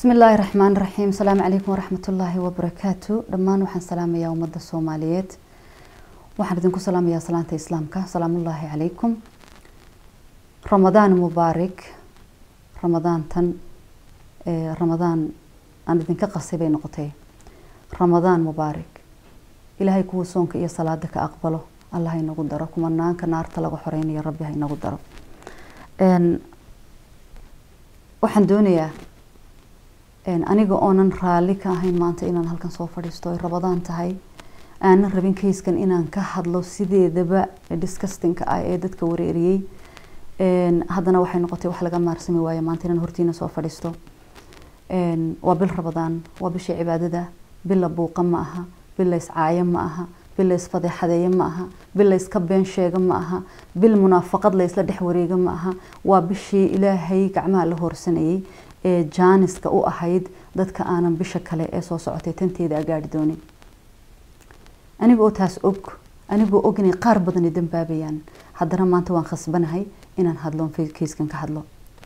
bismi illaahi raxmaan raxiim asalaamu calaykum waraxmatullaahi wabarakaatu dhammaan waxaan salaamayaa ummadda soomaaliyeed waxaan idinku salaamayaa salaanta islaamka salaamullaahi calaykum ramadaan mubaarik ramadaantan ramadaan aan idinka qasay bay noqotay ramadaan mubaarik ilaahay kuwa soonka iyo salaada ka aqbalo allah inagu daro kumanaanka naarta laga xoreynayo rabbi ha inagu daro waxaan doonayaa aniga oonan raalli ka ahayn maanta inaan halkan soo fadhiisto ay rabadaan tahay aanan rabin kayskan inaan ka hadlo sideedaba discustinka ah ee dadka wareeriyey haddana waxay noqotay wax laga maarsami waayo maanta inaan hortiina soo fadhiisto waa bil rabadaan waa bishii cibaadada bil la buuqa ma aha bil la iscaayo ma aha bil la isfadeexadeeyo ma aha bil la iska been sheego ma aha bil munaafaqad la isla dhex wareego ma aha waa bishii ilaahay gacmaha la hoorsanayay ee jaaniska u ahayd dadka aanan bisha kale ee soo socotay tanteeda agaari doonin aniga oo taas og anigoo og inay qaar badani dambaabayaan haddana maanta waan khasbanahay inaan hadlo kayskan ka hadlo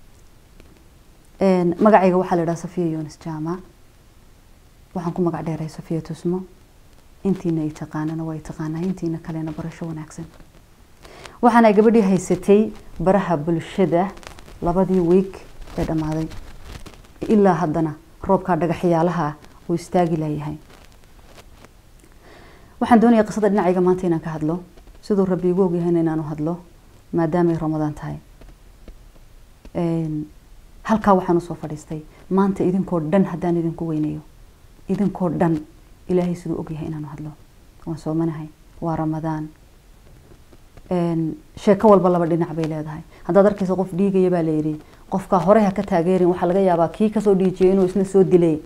magacayga waxaa la idhaha safiya yunis jaamac waxaan ku magac dheeray safiya tusmo intiina ay taqaanana way taqaanaa intiina kalena barasho wanaagsan waxaana gabadhii haysatay baraha bulshada labadii wiig ee dhammaaday ilaa haddana roobkaa dhagaxyaalaha uu istaagi layahay waxaan doonaya qisada dhinacayga maanta inaan ka hadlo siduu rabbi igu ogyahayna inaanu hadlo maadaamay ramadaan tahay halkaa waxaan usoo fadhiistay maanta idinkoo dhan haddaan idinku weynayo idinkoo dhan ilaahay siduu ogyahay inaanu hadlo waan soomanahay waa ramadaan sheeko walba laba dhinac bay leedahay haddaad arkaysa qof dhiigaya baa layidhi qofkaa hore ha ka taageerin waxaa laga yaabaa kii kasoo dhiijiyay inuu isna soo dilay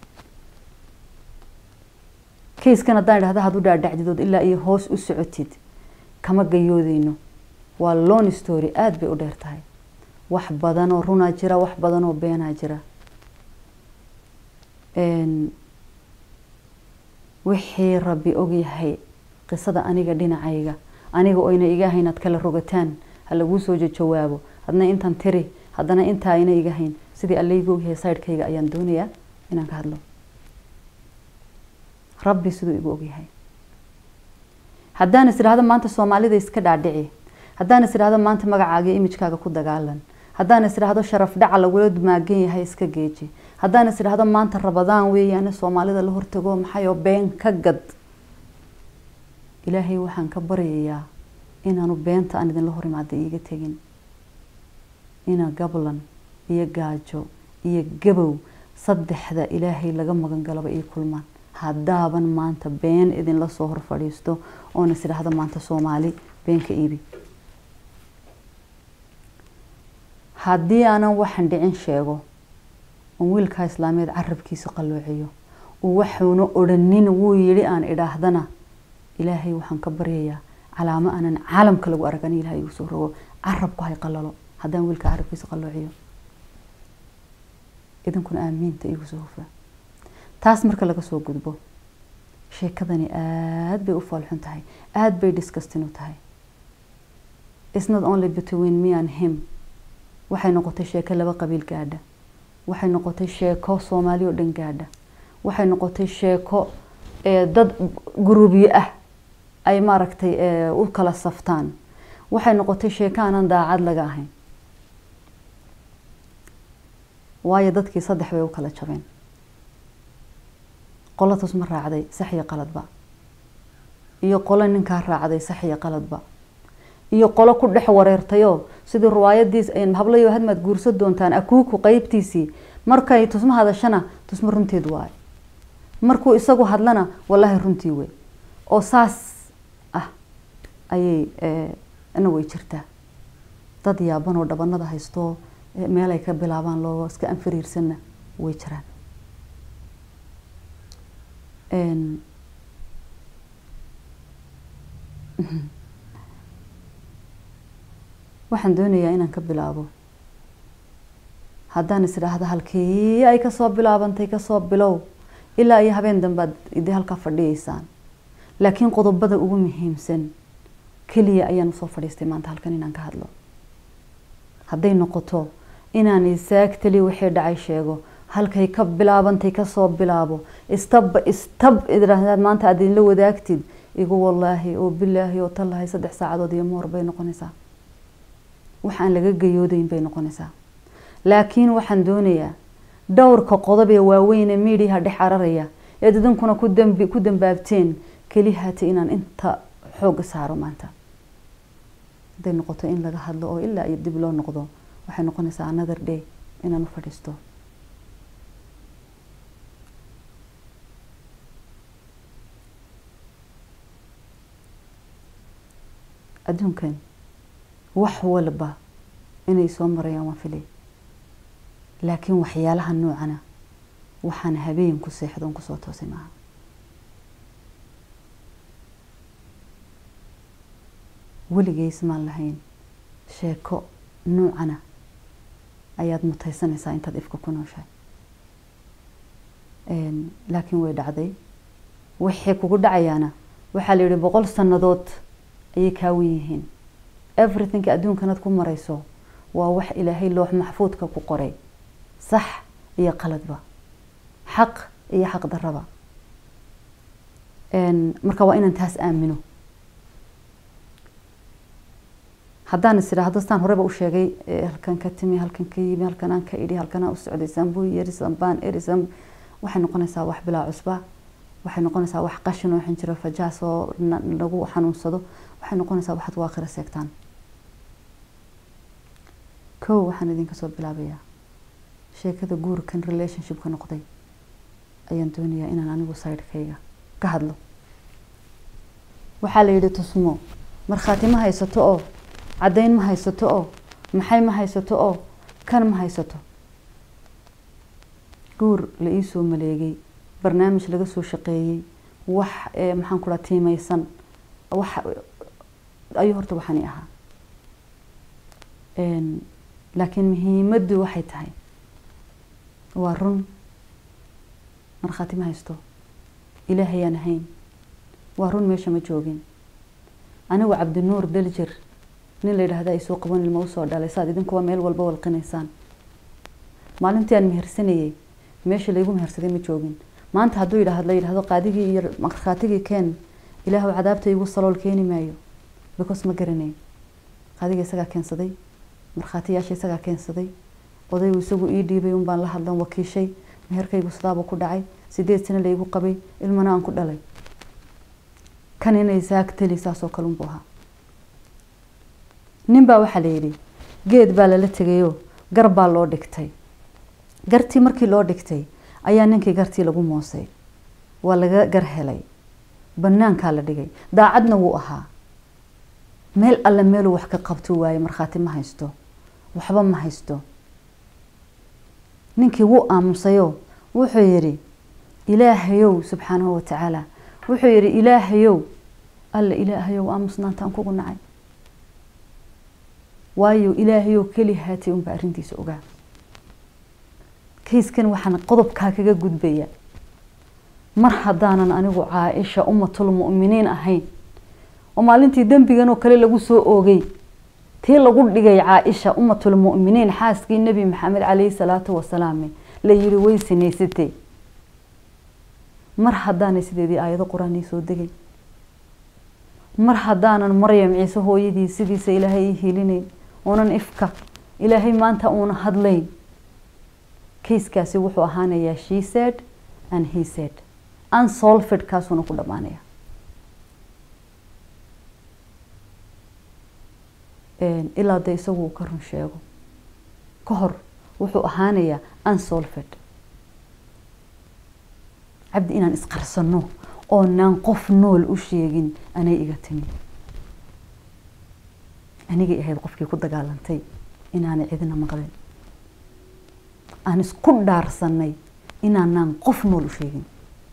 kayskan haddaan idhahda had u dhaadhacdidood ilaa iyo hoos u socotid kama gayoodeyno waa lon story aada bay u dheer tahay wax badan oo runaa jira wax badan oo beenaa jira wixii rabbi ogyahay qisada aniga dhinacayga aniga oyna iga hayn aad kala rogataan ha laguu soo jawaabo hadna intaan tiri haddana intaa ayna iga hayn sidii allaygu ogyahay sidekayga ayaan doonayaa inaan ka hadlo rabbi siduu igu ogyahay haddaan is idhahdo maanta soomaalida iska dhaadhici haddaan is idhahdo maanta magacaaga imijkaaga ku dagaalan haddaan is idhahdo sharaf dhaca lagula maagan yahay iska geeji haddaan is idhahdo maanta rabadaan weeyaane soomaalida la hortago maxayoo been ka gad ilaahay waxaan ka baryayaa inaanu beenta aan idinla hor imaada iiga tegin ina gablan iyo gaajo iyo gabow saddexda ilaahay laga magan galaba ii kulmaan haddaaban maanta been idinla soo hor fadhiisto oona is idhahdo maanta soomaali beenka iibi haddii aanan waxan dhicin sheego oon wiilkaa islaameed carabkiisa qalloociyo uu waxuuna odhanin wuu yidhi aan idhaahdana ilaahay waxaan ka baryayaa calaamo aanan caalamka lagu aragani ilahay igu soo rogo carabku hay qalalo haddaan wiilkaa carabkiisa qalloociyo idinkuna aamiinta igu soo hufa taas marka laga soo gudbo sheekadani aada bay u foolxun tahay aada bay discustin u tahay it's not only between me and him waxay noqotay sheeko laba qabiil gaadha waxay noqotay sheeko soomaali oo dhan gaadha waxay noqotay sheeko dad guruubyo ah ay maaragtay u kala saftaan waxay noqotay sheeko aanan daacad laga ahayn waayo dadkii saddex bay u kala jabeen qolo tusma raacday sax iyo qaladba iyo qolo ninkaa raacday sax iyo qaladba iyo qolo ku dhex wareertayoo sidii riwaayadiis hablayo hadmaad guursan doontaan akuuku qeybtiisii markay tusmo hadashana tusmo runteed waayo markuu isagu hadlana wallaahi runtii wey oo saas ah ayay ina way jirtaa dad yaaban oo dhabanada haystoo meel ay ka bilaabaan loo iska anfariirsanna way jiraan waxaan doonayaa inaan ka bilaabo haddaan is idhaahdo halkii ay kasoo bilaabantay kasoo bilow ilaa iyo habeen dambead idii halkaa fadhiyeysaan laakiin qodobada ugu muhiimsan keliya ayaan usoo fadhiistay maanta halkan inaan ka hadlo hadday noqoto inaan isaagtali wixii dhacay sheego halkay ka bilaabantay kasoo bilaabo istabba istab idhaahdaad maanta aad idinla wadaagtid igu wallaahi oo bilaahi oo tallahay saddex saacadood iyo moor bay noqonaysaa waxaan laga gayoodayn bay noqonaysaa laakiin waxaan doonayaa dhowrka qodob ee waaweyne miidiyaha dhex cararaya eed idinkuna ku dambi ku dambaabteen kelihaati inaan inta xooga saaro maanta hadday noqoto in laga hadlo oo ilaa iyo dib loo noqdo waxay noqonaysaa another day inaan u fadhiisto adduunkan wax walba inay soo marayaan waan filay laakiin waxyaalaha noocana waxaan habeen ku seexdo on kusoo toosay maaha weligeys maan lahayn sheeko noocana ayaad mutaysanaysaa intaad ifka ku nooshahay laakiin way dhacday waxay kugu dhacayaana waxaa la yihi boqol sannadood ayay kaawan yihiin everything adduunkanaad ku marayso waa wax ilaahay loox maxfuudka ku qoray sax iyo qaladba xaq iyo xaq daraba marka waa inaan taas aamino haddaan is idhaahdo staan horeba u sheegay halkan ka timi halkan ka yimi halkan aan ka idhi halkan aan u socday sambuu yeri sambaan eri sam waxay noqonaysaa wax bilaa cusba waxay noqonaysaa wax qashin oo xinjiro fajaas oo lagu xanuunsado waxay noqonaysaa waxaad waa akhira seegtaan kow waxaan idinka soo bilaabayaa sheekada guurkan relationshipka noqday ayaan doonayaa inaan anigu sidekayga ka hadlo waxaa la yidhi tusmo markhaati ma haysato oo caddayn ma haysato oo maxay ma haysato oo kan ma haysato guur la iisoo maleegay barnaamij laga soo shaqeeyey wax maxaan ku dhaha tiimeysan wax ayuu horta waxaani ahaa laakiin muhiimaddu waxay tahay waa run markhaati ma haysto ilaahayaan ahayn waa run meesha ma joogin anigu cabdinuur daljir nin la yidhaahda ay soo qaban ilma usoo dhalay saad idinkuwa meel walba walqinaysaan maalintii aan mehersanayey meesha laygu mehersaday ma joogin maanta hadduu yidhaahd la yidhahdo qaadigii iyo markhaatigii keen ilaahu cadaabta igu salool keeni maayo because ma garanayn qaadiga isagaa keensaday markhaatiyaasha isagaa keensaday odaygu isagu ii dhiibay un baan la hadlan wakiishay meherkaygu sidaabuu ku dhacay sideed sano laygu qabay ilmana aan ku dhalay kan inay saagtali saasoo kale unbuu ahaa nin baa waxaa la yidhi geed baa lala tegayoo gar baa loo dhigtay gartii markii loo dhigtay ayaa ninkii gartii lagu moosay waa laga gar helay banaankaa la dhigay daacadna wuu ahaa meel alle meeluu wax ka qabto waaye markhaati ma haysto waxba ma haysto ninkii wuu aamusayoo wuxuu yidhi ilaahayow subxaanahu watacaala wuxuu yidhi ilaahayow alle ilaahayow aamusnaantaan kugu nacay waayo ilaahayow keli haatay unbaa arrintiisa ogaa kayskan waxaan qodobkaa kaga gudbaya mar haddaanan anigu caaisha ummatul mu'miniin ahayn oo maalintii dembigan oo kale lagu soo oogay tii lagu dhigay caaisha ummatul mu'miniin xaaskii nebi maxamed calayhi salaatu wasalaam la yiri way sinaysatay mar haddaanay sideedii aayado qur-aan soo degay mar haddaanan maryam ciise hooyadii sidiisa ilaahay ii helinayn oonan ifka ilaahay maanta uuna hadlayn kayskaasi wuxuu ahaanayaa she said and he said unsolved kaasuuna ku dhammaanaya ilaa de isagu uu ka run sheego ka hor wuxuu ahaanayaa unsolved cabdi inaan isqarsano oonaan qof nool u sheegin anay iga timi anigay ahayd qofkii ku dagaalantay inaanay cidina maqlin aan isku dhaarsanay inaanaan qof nool u sheegin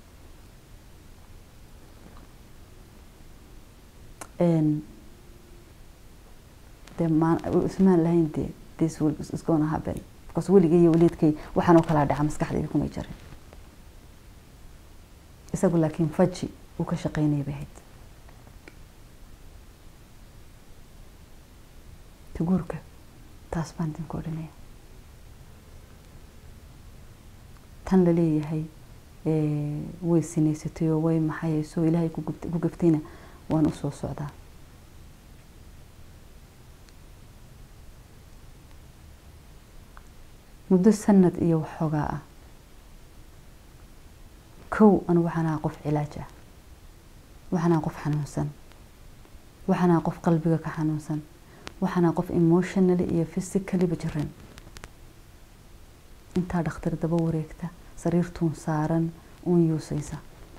de ismaan lahayn de this will is gonna happen because weligay iyo waliidkay waxaan oo kalaa dhaca maskaxdayda kumay jarin isagu laakiin faji uu ka shaqeynaya bay ahayd guurka taas baan idinku odhanaya tan la leeyahay way sinaysatay oo way maxayayso ilaahay ku gaftayna waan usoo socdaa muddo sanad iyo waxoogaa ah kow anu waxaan ahaa qof cilaaj ah waxaan ahaa qof xanuunsan waxaan ahaa qof qalbiga ka xanuunsan waxaan ahaa qof emotionally iyo physicallyba jiran intaa dhakhtar daba wareegta sariirtuun saaran uun yuusaysa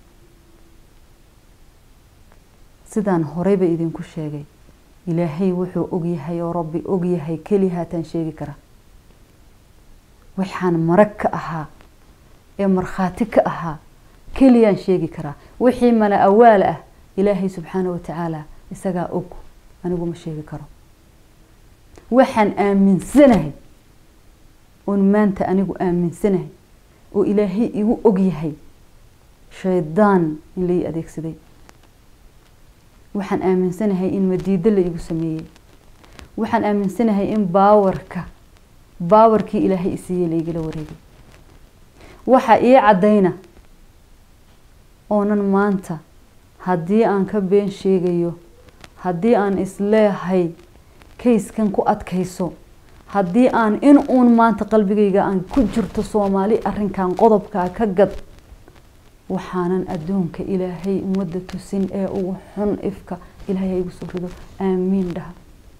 sidaan horeyba idinku sheegay ilaahay wuxuu ogyahay oo rabbi ogyahay keli haataan sheegi kara waxaan marag ka ahaa ee markhaati ka ahaa keliyaan sheegi karaa wixii mana awaal ah ilaahay subxaana watacaala isagaa og anigu ma sheegi karo waxaan aaminsanahay oon maanta anigu aaminsanahay oo ilaahay igu ogyahay shaydaan in lai adeegsaday waxaan aaminsanahay in madiido la igu sameeyey waxaan aaminsanahay in baawarka baawarkii ilaahay isiiyey laigala wareegay waxaa ii caddayna oonan maanta haddii aan ka been sheegayo haddii aan isleehay kayskan ku adkayso haddii aan in uun maanta qalbigayga aan ku jirto soomaali arrinkan qodobkaa ka gad waxaanan adduunka ilaahay ummadda tusin ee ugu xun ifka ilaahay ha igu soo rido aamiin dhaha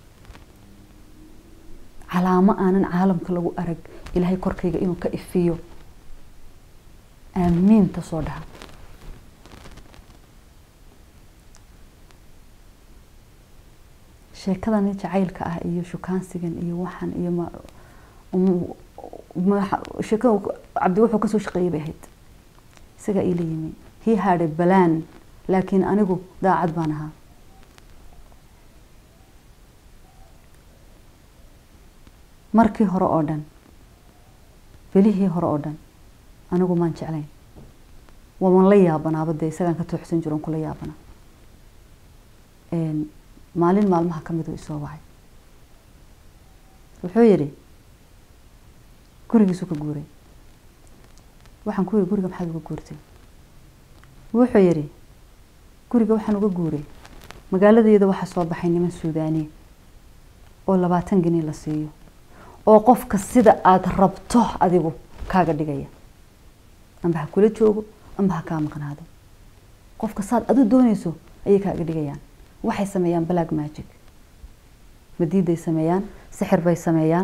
calaamo aanan caalamka lagu arag ilaahay korkayga inuu ka ifiyo aamiinta soo dhaha sheekadani jacaylka ah iyo shukaansigan iyo waxan iyo sheekada cabdi wuxuu kasoo shaqeeyay bay ahayd isagaa iila yimi he had a balaan laakiin anigu daacad baan ahaa markii hore oo dhan belihii hore oo dhan anigu maan jeclayn waaman la yaabanaaba dee isagaan ka tooxsan jiro on kula yaabana maalin maalmaha ka miduu isoo wacay wuxuu yidhi gurigiisuu ka guuray waxaan ku yidhi guriga maxaad uga guurtay wuxuu yidhi guriga waxaan uga guuray magaaladayada waxaa soo baxay niman suudaaniya oo labaatan geni la siiyo oo qofka sida aada rabto adigu kaaga dhigaya amba ha kula joogo amba ha kaa maqnaado qofka saad adu doonayso ayay kaaga dhigayaan waxay sameeyaan black magic madiiday sameeyaan sixir bay sameeyaan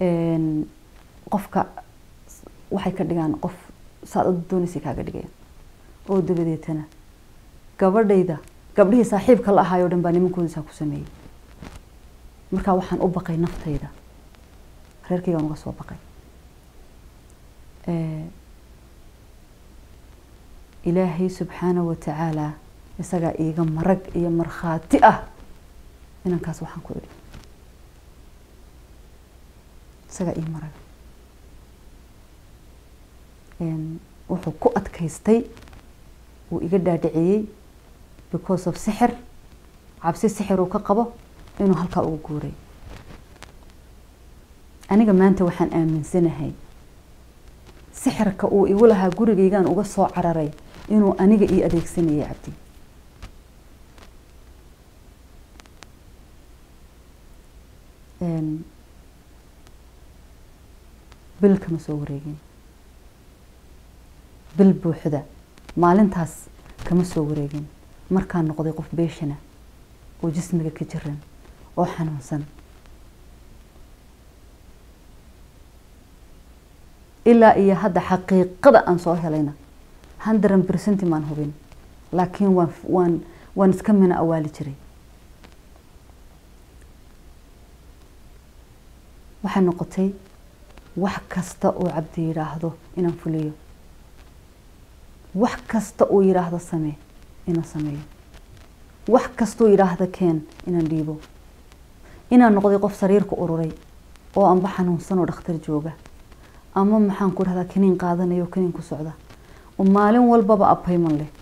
qofka waxay ka dhigaan qof saad adu doonaysay kaaga dhigayaan oo dabadeetana gabadhayda gabdhihii saaxiibka la ahaayoo dhan baa nimankoodiisaa ku sameeyey markaa waxaan u baqay naftayda reerkaygaan uga soo baqay ilaahay subxaana wa tacaala isagaa iiga marag iyo markhaati ah inankaas waxaan ku idhi isagaa ii marag wuxuu ku adkaystay wuu iga dhaadhiciyey because of sixir cabsi sixir uu ka qabo inuu halkaa uga guuray aniga maanta waxaan aaminsanahay sixirka uu igu lahaa gurigaygaan uga soo cararay inuu aniga ii adeegsanayay cabdi bil kama soo wareegin bil buuxda maalintaas kama soo wareegin markaan noqday qof beeshana oo jismiga ka jiran oo xanuunsan ilaa iyo hadda xaqiiqada aan soo helayna hundred percent maan hubin laakiin waan waan waan iska mina awaali jiray waxay noqotay wax kasta oo cabdi yidhaahdo inaan fuliyo wax kasta uu yidhaahdo samee inaan sameeyo wax kastaoo yidhaahda keen inaan dhiibo inaan noqday qof sariirka ururay oo anba xanuunsan oo dhakhtar jooga ama maxaan ku dhahdaa kaniin qaadanayo kaniin ku socda oo maalin walbaba apayman leh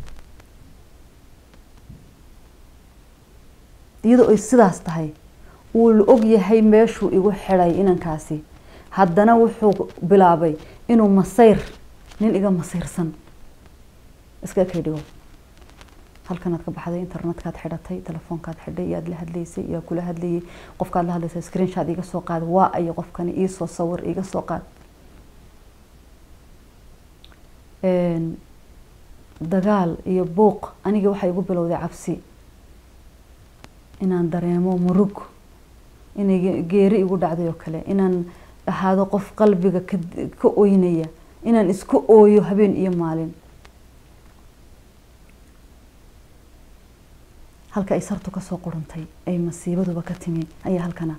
iyadoo ay sidaas tahay wuu la og yahay meeshuu igu xidhay inankaasi haddana wuxuu bilaabay inuu masayr nin iga masiirsan iska kay dhigo halkanaad ka baxday internetkaad xidhatay telefoonkaad xidhay iyaad la hadlaysay iyaa kula hadlayay qofkaad la hadlaysay screenshot iga soo qaad waa ayo qofkani iisoo sawir iga soo qaad dagaal iyo buuq aniga waxay igu bilowday cabsi inaan dareemo murug inay geeri igu dhacday oo kale inaan ahaado qof qalbiga ka oynaya inaan isku ooyo habeen iyo maalin halka ay sartu kasoo qurantay ay masiibaduba ka timi ayaa halkana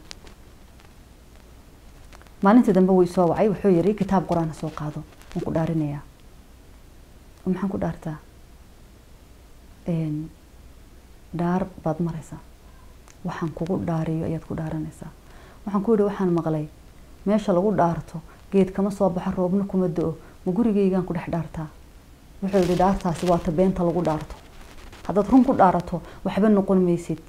maalintii dambe wuu isoo wacay wuxuu yiri kitaab qur-aan soo qaado waan ku dhaarinayaa maxaan ku dhaartaa dhaar baad maraysaa waxaan kugu dhaariyo ayaad ku dhaaranaysaa waxaan ku yihi waxaan maqlay meesha lagu dhaarto geed kama soo baxo roobna kuma do-o ma gurigeygaan ku dhex dhaartaa wuxuu yihi dhaartaasi waata beenta lagu dhaarto haddaad run ku dhaarato waxba noqon maysid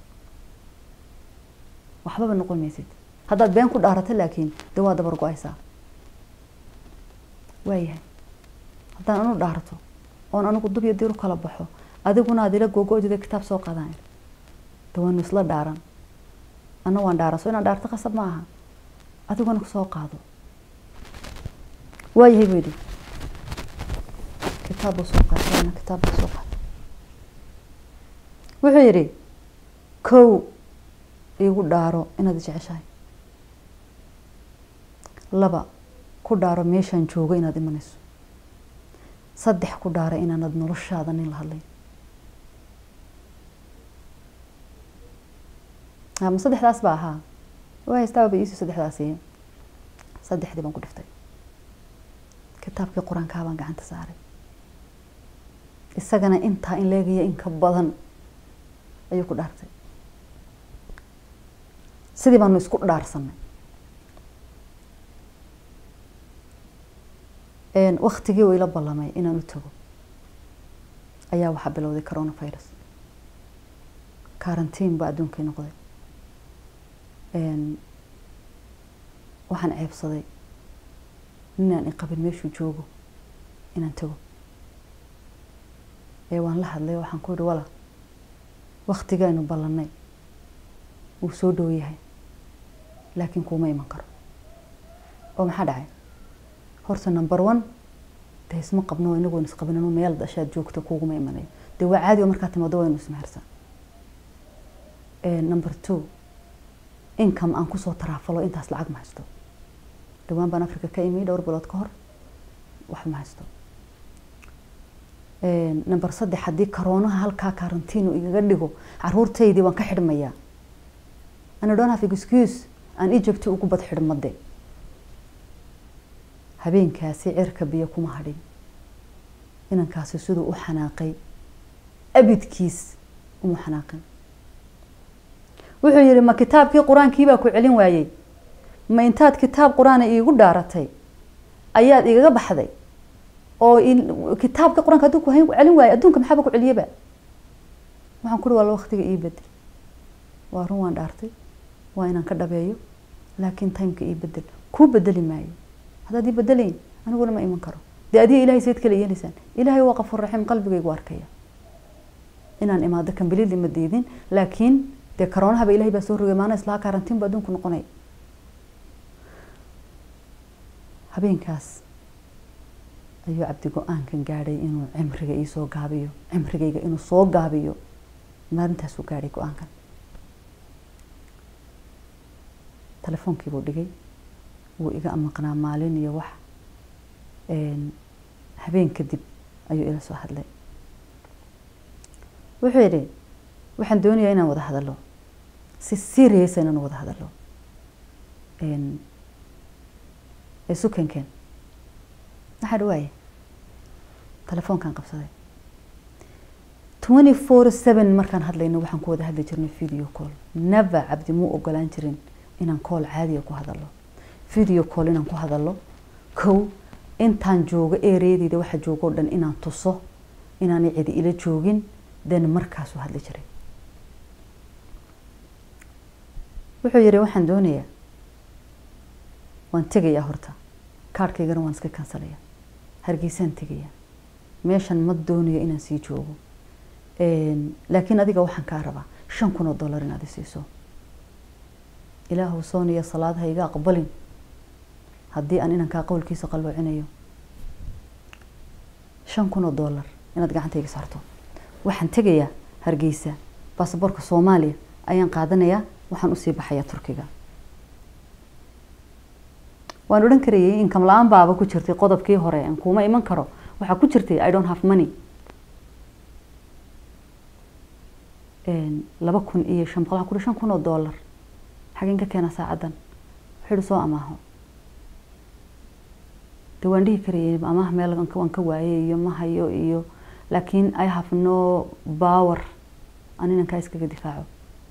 waxbaba noqon maysid haddaad been ku dhaarato laakiin dee waa dabar go-aysaa waayahay haddaan anu dhaarto oon anigu dub iyo dir u kala baxo adiguna aad ila googo-dida kitaab soo qaadaan de waanu isla dhaaran ana waan dhaaran so inaan dhaarto qasab ma aha adiguna soo qaado waayahay buu yidhi kitaab buu soo qaatay ana kitaab buu soo qaatay wuxuu yidhi kow igu dhaaro inaad jeceshahay laba ku dhaaro meeshaan joogo inaad imanayso saddex ku dhaara inaanad noloshaada nin la hadlayn ma saddexdaas ba ahaa waa haystaaba iisii saddexdaasi saddexdii baan ku dhiftay kitaabkii qur-aankaa baan gacanta saaray isagana intaa in leegaya in ka badan ayuu ku dhaartay sidii baanu isku dhaarsanay waktigii uu ila ballamay inaan u tago ayaa waxaa bilowday coronavirus karantiin baa adduunkii noqday waxaan ceebsaday ninaan iqabin meeshuu joogo inaan tago ee waan la hadlay waxaan ku yihi wala waktigaaynu ballanay wuu soo dhow yahay laakiin kuuma iman karo oo maxaa dhacay horta number one dee isma qabno inagoon isqabin anu meel dashaad joogto kuguma imanayo dee waa caadi oo markaa timaado waynu ismehersan number two income aan kusoo taraafalo intaas lacag ma haysto dhawaan baan africa ka imi dhowr bilood ka hor wax ma haysto number saddex haddii karoonaha halkaa karantiin uu igaga dhigo caruurtaydii waan ka xidhmayaa ana don't have excuse aan egypt ugu bad xidhmade habeenkaasi cirka biyo kuma hadhin inankaasi siduu u xanaaqay abidkiis uma xanaaqin wuxuu yihi ma kitaabkii qur-aankii baa ku celin waayey ma intaad kitaab qur-aana iigu dhaaratay ayaad igaga baxday oo kitaabkii qur-aanka hadduu ku celin waayo adduunka maxaaba ku celiyaba waxaan ku uhi wala waktiga ii bedel waa run waan dhaartay waa inaan ka dhabeeyo laakiin timeka ii bedel kuu bedeli maayo haddaad ii bedelayn aniguna ma iman karo dee adiga ilahay sayd kala yeelaysaan ilaahay waa qafuur raxiim qalbigaygu arkaya inaan imaado kambilili ma diidin laakiin dee karoonahaba ilahay baa soo rogay maana islaha karantiin ba adduunku noqonay habeenkaas ayuu cabdi go-aankan gaadhay inuu cimriga iisoo gaabiyo cimrigayga inuu soo gaabiyo maalintaasuu gaadhay go-aankan telefoonkiibuu dhigay wuu iga maqnaa maalin iyo wax habeen kadib ayuu ila soo hadlay wuxuu yidhi waxaan doonayaa inaan wada hadalo si serious inaan wada hadalo isu kenkeen maxaa dhawaaye telefoonkaan qabsaday twenty four seven markaan hadlayno waxaan ku wada hadli jirnay video call never cabdi muu ogolaan jirin inaan call caadiya ku hadalo video call inaan ku hadalo kow intaan joogo ereadeyda waxa joogo o dhan inaan tuso inaanay cidi ila joogin den markaasuu hadli jiray wuxuu yihi waxaan doonayaa waan tegayaa horta kaarhkaygana waan iska kansalaya hargeysaan tegaya meeshan ma doonayo inaan sii joogo laakiin adiga waxaan kaa rabaa shan kun oo dollar inaad isiiso ilaahu sooniya salaad ha iga aqbalin haddii aan inankaa qowlkiisa qalloocinayo shan kun oo dollar inaad gacantayga saarto waxaan tegayaa hargeysa baasaboorka soomaaliya ayaan qaadanayaa waxaan usii baxayaa turkiga waan odhan karayay inkam la-aan baaba ku jirtay qodobkii hore aan kuuma iman karo waxaa ku jirtay i don't have money laba kun iyo shan boqol waxaa ku shan kun oo dollar xageen ka keena saacaddan wuxuu soo amaaho de waan dhihi karayay amaah meel waan ka waayay iyo ma hayo iyo laakiin i have no power aan inankaa iskaga difaaco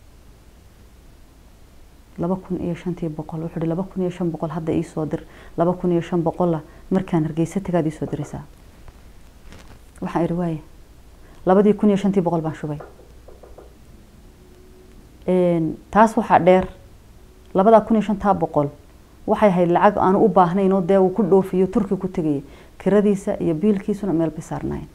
laba kun iyo shantii boqol wuxuu hi laba kun iyo shan boqol hadda iisoo dir laba kun iyo shan boqola markaan hargeysa tagaad iisoo diraysaa waxaan ihi waaye labadii kun iyo shantii boqol baan shubay taas waxaa dheer labadaa kun iyo shantaa boqol waxay ahayd lacag aanu u baahnayn oo dee uu ku dhoofiyo turki ku tegaya kiradiisa iyo biilkiisuna meel bay saarnayn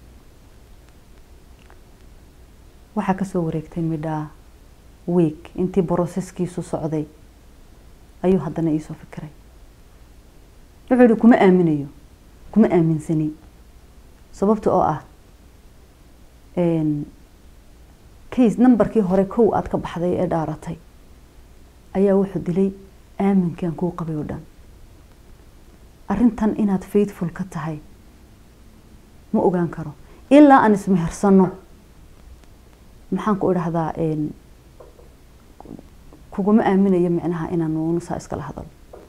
waxaa kasoo wareegtay midhaa week intii broseskiisu socday ayuu haddana iisoo fikiray wuxuu yihi kuma aaminayo kuma aaminsani sababta oo ah case numberkii hore kow aada ka baxday ee dhaaratay ayaa wuxuu dilay aaminkii aan kuu qabay oo dhan arrintan inaad faithful ka tahay ma ogaan karo ilaa aan ismehersano maxaan ku idhahdaa kuguma aaminayo micnaha inaan nusaa iskala hadalo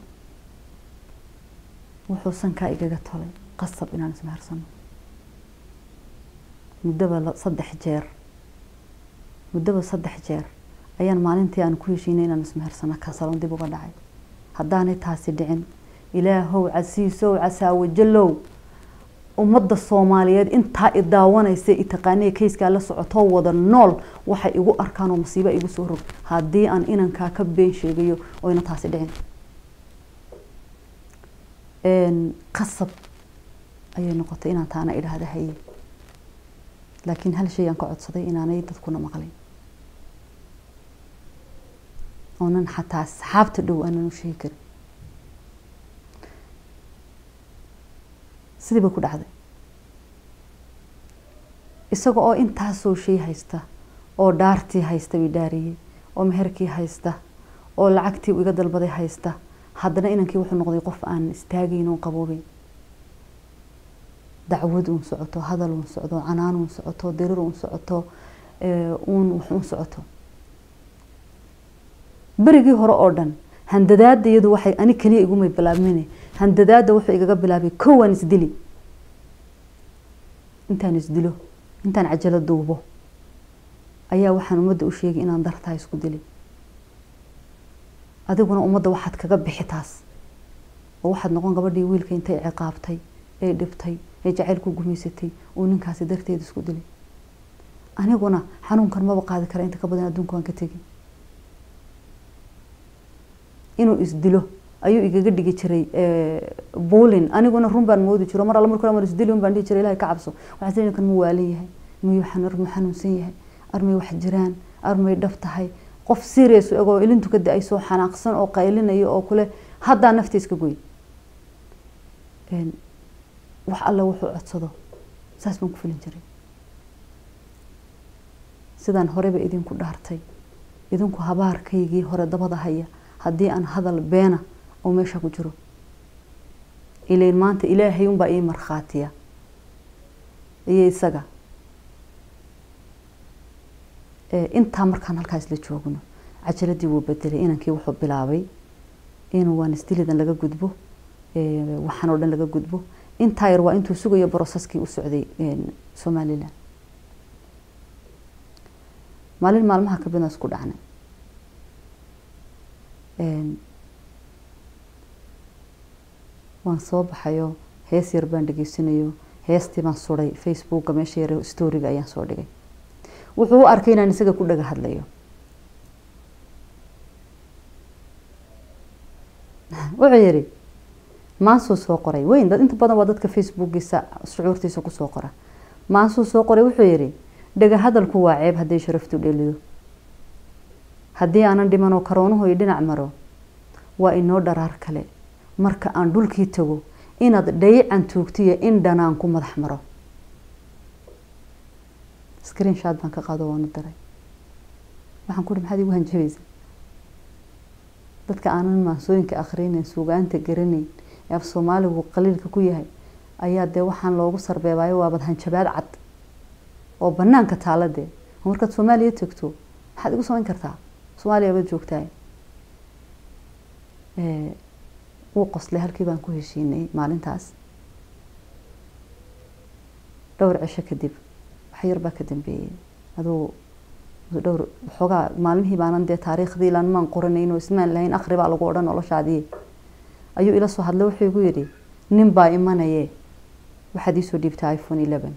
wuxuu sankaa igaga tolay qasab inaan ismehersano muddaba saddex jeer muddaba saddex jeer ayaan maalintii aan ku heshiinay inaan ismehersano kasaloon dib uga dhacay haddaanay taasi dhicin ilaahow casiisow casaawajalow ummadda soomaaliyeed intaa i daawanaysa i taqaaniya kayskaa la socotoo wada nool waxay igu arkaan oo masiiba igu soo rog haddii aan inankaa ka been sheegayo oyna taasi dhicin qasab ayay noqotay inaan taana idhaahda haye laakiin hal shay aan ka codsaday inaanay dadkuna maqlin oonan xataa asxaabta dhow aanan u sheegi karin sidii bay ku dhacday isaga oo intaasoo shay haysta oo dhaartii haysta bay dhaariyey oo meherkii haysta oo lacagtii iga dalbaday haysta haddana inankii wuxuu noqday qof aan istaagayn oon qaboobay dacwad uun socoto hadal uun socdo canaan uun socoto dirir uun socoto uun wax uun socoto berigii hore oo dhan handadaada iyadu waxay ani keliya igumay bilaabmine handadaada wuxuu igaga bilaabay kowaan isdili intaan isdilo intaan cajalo duubo ayaa waxaan ummadda u sheegay inaan dartaa isku dili adiguna ummadda waxaad kaga bixi taas oo waxaad noqon gabadhii wiilka intay ciqaabtay ee dhibtay ee jacaylku gumaysatay uu ninkaasi darteeda isku dilay aniguna xanuunkan maba qaadi kara inta ka badan adduunka waan ka tegi inuu isdilo ayuu igaga dhigi jiray buulin aniguna run baan moodi jiro mar alla markuu mar isdili un baan dhihi jiray ilahay ka cabso waxaan sii kan mu waalan yahay miyuu armuu xanuunsan yahay armay wax jiraan armay dhab tahay qof serious egoo ilintu ka da-ay soo xanaaqsan oo qaylinayo oo kule haddaa nafta iska goy wax alla wuxuu codsado saas baan ku filin jiray sidaan horeba idinku dhaartay idinku habaarkaygii hore dabada haya haddii aan hadal beena oo meesha ku jiro ilayn maanta ilaahay unbaa ii markhaatiya iyo isaga intaa markaan halkaas la joogno cajaladii wuu bedelay inankii wuxuu bilaabay inuu waan isdilidan laga gudbo waxaan oo dhan laga gudbo intaa yar waa intuu sugayo broseskii u socday somalilan maalin maalmaha ka midna isku dhacnay waan soo baxayo hees yar baan dhegeysanayo heestii baan suday facebooka meesha yar storiga ayaan soo dhigay wuxuu u arkay inaan isaga ku dhaga hadlayo wuxuu yihi maansuu soo qoray weyn dad inta badan waa dadka facebookiisa shucuurtiisa kusoo qora maansuu soo qoray wuxuu yidhi dhega hadalku waa ceeb hadday sharaftu dhelido haddii aanan dhimanoo karoonuhu i dhinac maro waa inoo dharaar kale marka aan dhulkii tago inaad dhayican tuugtiyo in dhanaan ku madax maro screen shot baan ka qaado waanu daray waxaan ku uhi maxaad igu hanjabaysa dadka aanan maansooyinka akhrinayn suugaanta garanayn ee af soomaaligu qaliilka ku yahay ayaa dee waxaan loogu sarbeebaayo waabad hanjabaad cad oo banaanka taaladee markaad soomaaliya tegto maxaad igu samayn kartaa soomaaliya baad joogtaay wuu qoslay halkii baan ku heshiinay maalintaas dhowr cisho kadib wax yar baa ka dambeeyey aduu dhowr waxoogaa maalmihii baanan dee taariikhdii ilaan maan qoranayn oo ismaan lahayn akhri baa lagu odhan noloshaadii ayuu ila soo hadlay wuxuu igu yidhi nin baa imanaye waxaad iisoo dhiibtaa iphone eleven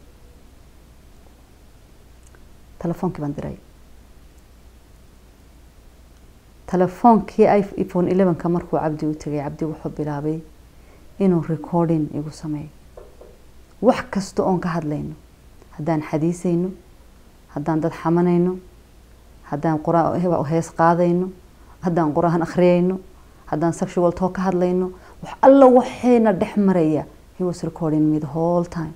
telefoonkii baan diray telefoonkii iphone elevenka markuu cabdi u tegay cabdi wuxuu bilaabay inuu recording igu sameeyo wax kasta oon ka hadlayno haddaan xadiisayno haddaan dad xamanayno haddaan qur- hees qaadayno haddaan qur-aan akhriyayno haddaan sexual talk ka hadlayno wax alla waxayna dhex maraya he was recording me the whole time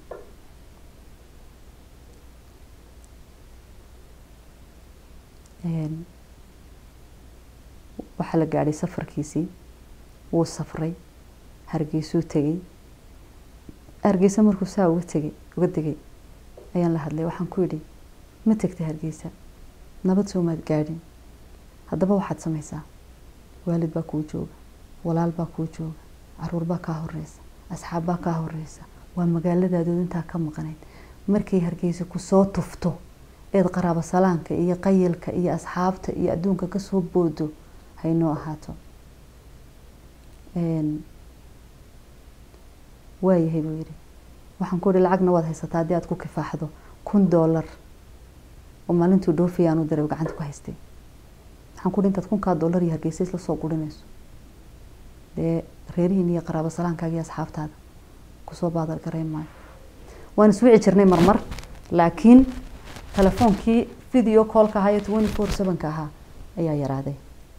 waxaa la gaadhay safarkiisii wuu safray hargeysuu tegay hargeysa markuu saa uga tegay uga degay ayaan la hadlay waxaan ku yidhi ma tegtay hargeysa nabad soomaad gaadhin haddaba waxaad samaysaa waalid baa kuu jooga walaal baa kuu jooga caruur baa kaa horeysa asxaab baa kaa horeysa waa magaaladaadood intaa ka maqnayd markay hargeysa kusoo tufto eed qaraabo salaanka iyo qayilka iyo asxaabta iyo adduunka kasoo boodo haynoo ahaato waayahay buu yidhi waxaan ku ihi lacagna waad haysataa haddii aad ku kifaaxdo kun doolar oo maalintuu dhoofiya aanu diray gacanta ku haystay waxaan ku ihi intaad kunkaa doolar iyo hargeysa isla soo gurinayso dee reerihiin iyo qaraabo salaankaaga iyo asxaabtaada kusoo baadal garayn maayo waan iswici jirnay marmar laakiin telefoonkii video callka ahaa iyo twenty four sevenka ahaa ayaa yaraaday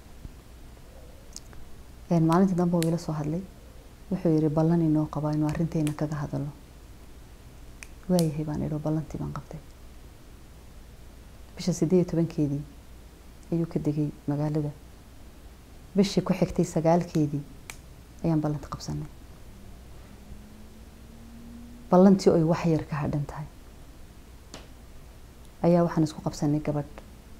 maalintii dambe uu ila soo hadlay wuxuu yihi ballan inoo qabaa inuu arrinteena kaga hadalo waayahay baan idho ballantii baan qabtay bisha sideed iyo tobankeedii ayuu ka degay magaalada bishii ku xigtay sagaalkeedii ayaan ballanta qabsanay ballantii oy wax yar ka hadhan tahay ayaa waxaan isku qabsanay gabadh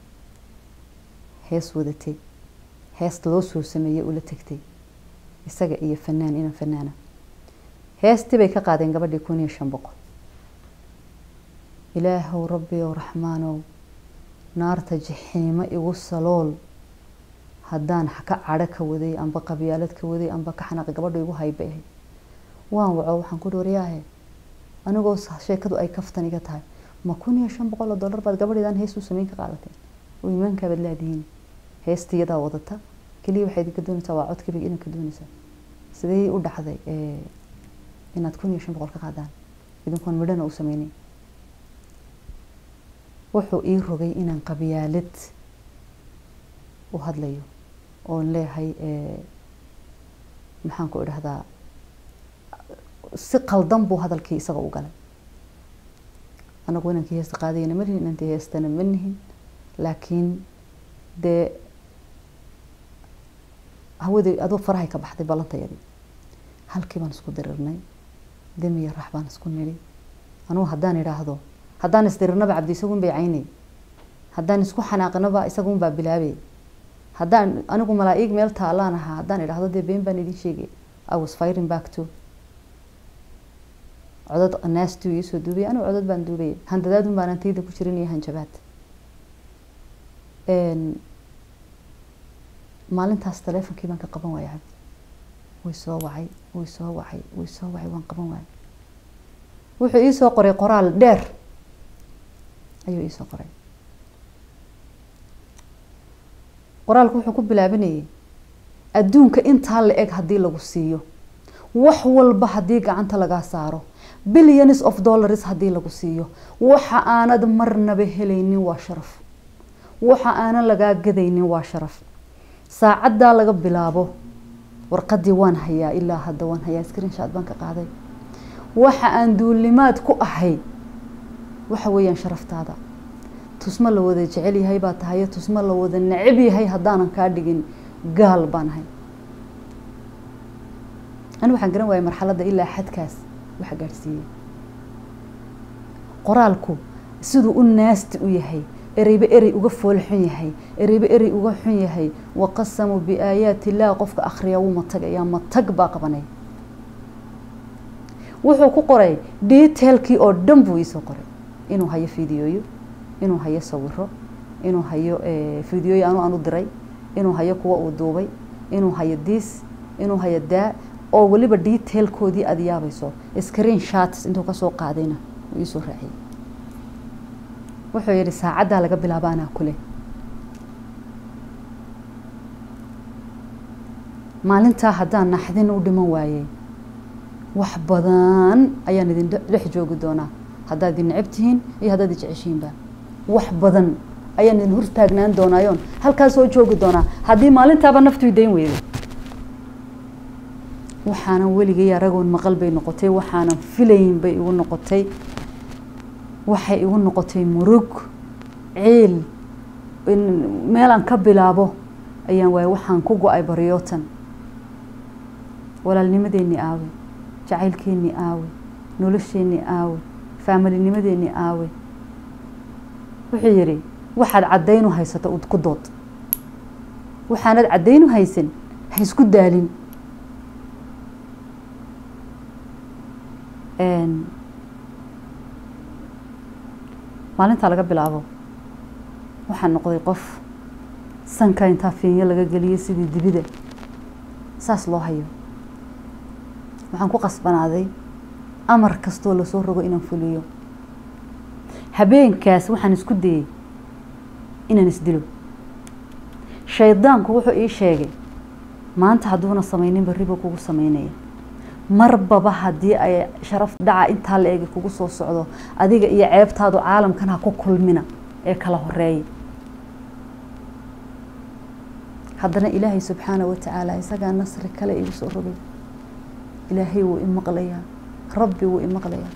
hees wadatay hees loo soo sameeyey ula tegtay isaga iyo fanaan inan fanaana heestii bay ka qaadeen gabadhii kun iyo shan boqol ilaahow rabbi ow raxmaanow naarta jixiimo igu salool haddaan ka cadho ka waday amba qabyaalad ka waday amba ka xanaaqi gabadha igu hayba ahayd waan waco waxaan ku dhooriyaahe anigoo sheekadu ay kaftan iga tahay ma kun iyo shan boqol oo dollar baad gabadheedaan hees u sameyn ka qaadateen oo iimaankaabaad laadihiin heesta iyadaa wadata keliya waxay idinka doonaysaa waa cod keliga inaad ka doonaysaa sidee u dhacday inaad kun iyo shan boqol ka qaadaan idinkoon midhana u sameynin wuxuu ii rogay inaan qabyaalad u hadlayo oon leeyahay maxaan ku idhahdaa si qaldan buu hadalkii isaga u galay anagu inankii heesta qaadayana ma nihin inantii heestana ma nihin laakiin dee hawadii adoo farahay ka baxday ballantayadii halkii baan isku dirirnay demiya rax baan isku nidhi anugu haddaan idhaahdo haddaan isdirirnaba cabdi isagun bay caynay haddaan isku xanaaqinaba isagun baa bilaabay haddaan anigu malaa-ig meel taalaan ahaa haddaan idhaahdo dee been baan idin sheegay i was firing back to codad naastuu iisoo duubay anigu codad baan duubay handadaadun baan antayda ku jirin iyo hanjabaad maalintaas taleefonkii baan ka qaban waaya cabdi way soo wacay way soo wacay way soo wacay waan qaban waaya wuxuu iisoo qoray qoraal dheer ayuu iisoo qoray qoraalku wuxuu ku bilaabanayay adduunka intaa la eg haddii lagu siiyo wax walba haddii gacanta lagaa saaro billions of dollars haddii lagu siiyo waxa aanad marnaba helaynin waa sharaf waxa aanan lagaa gadaynin waa sharaf saacaddaa laga bilaabo warqadii waan hayaa ilaa hadda waan hayaa screenshot baan ka qaaday waxa aan duulimaad ku ahay waxa weeyaan sharaftaada tusmo la wada jecel yahay baa tahayo tusmo la wada necab yahay haddaanan kaa dhigin gaal baan ahay ani waxaan garan waayay marxaladda ilaa xadkaas waxa gaadhsiiyey qoraalku siduu u naasti u yahay ereyba erey uga foolxun yahay ereyba erey uga xun yahay waqasamuu biaayaati illaah qofka akhriya wuu matagayaa matag baa qabanay wuxuu ku qoray detailkii oo dhan buu iisoo qoray inuu hayo fideoyo inuu hayo sawiro inuu hayo fideoyo anu aan u diray inuu hayo kuwa uu duubay inuu hayo diis inuu hayo daa oo weliba detailkoodii aada yaabayso screen shots intuu kasoo qaadayna uu iisoo raaciyay wuxuu yihi saacaddaa laga bilaabo anaa kule maalintaa haddaan naxdin u dhiman waayey wax badan ayaan idin dhex joogi doonaa haddaad idin necab tihiin iyo haddaad ijeceshiinba wax badan ayaan idin hortaagnaan doonaayoon halkaas soo joogi doonaa haddii maalintaaba naftu idayn weydo waxaanan weligay aragoon maqal bay noqotay waxaanan filayn bay igu noqotay waxay igu noqotay murug ciil meelaan ka bilaabo ayaan waayay waxaan ku go-ay baryootan walaalnimadeennii aawe jacaylkeennii aawe nolosheennii aawe faamilinimadeennii aawe wuxuu yidhi waxaad caddaynu haysato ku dood waxaanad caddaynu haysan ha isku daalin maalintaa laga bilaabo waxaan noqday qof sanka intaa fiinyo laga geliyay sidii dibida saas loo hayo waxaan ku qasbanaaday amar kastoo lasoo rogo inaan fuliyo habeenkaas waxaan isku dayey inaan isdilo shaydaanku wuxuu ii sheegay maanta hadduuna samaynin barriba kugu sameynaya marbaba haddii ay sharaf dhaca intaa la egi kugu soo socdo adiga iyo ceebtaadu caalamkan ha ku kulmina ee kala horeeya haddana ilaahay subxaana wa tacaala isagaa nasri kale igu soo rogay ilaahay wuu imaqlayaa rabbi wuu imaqlayaa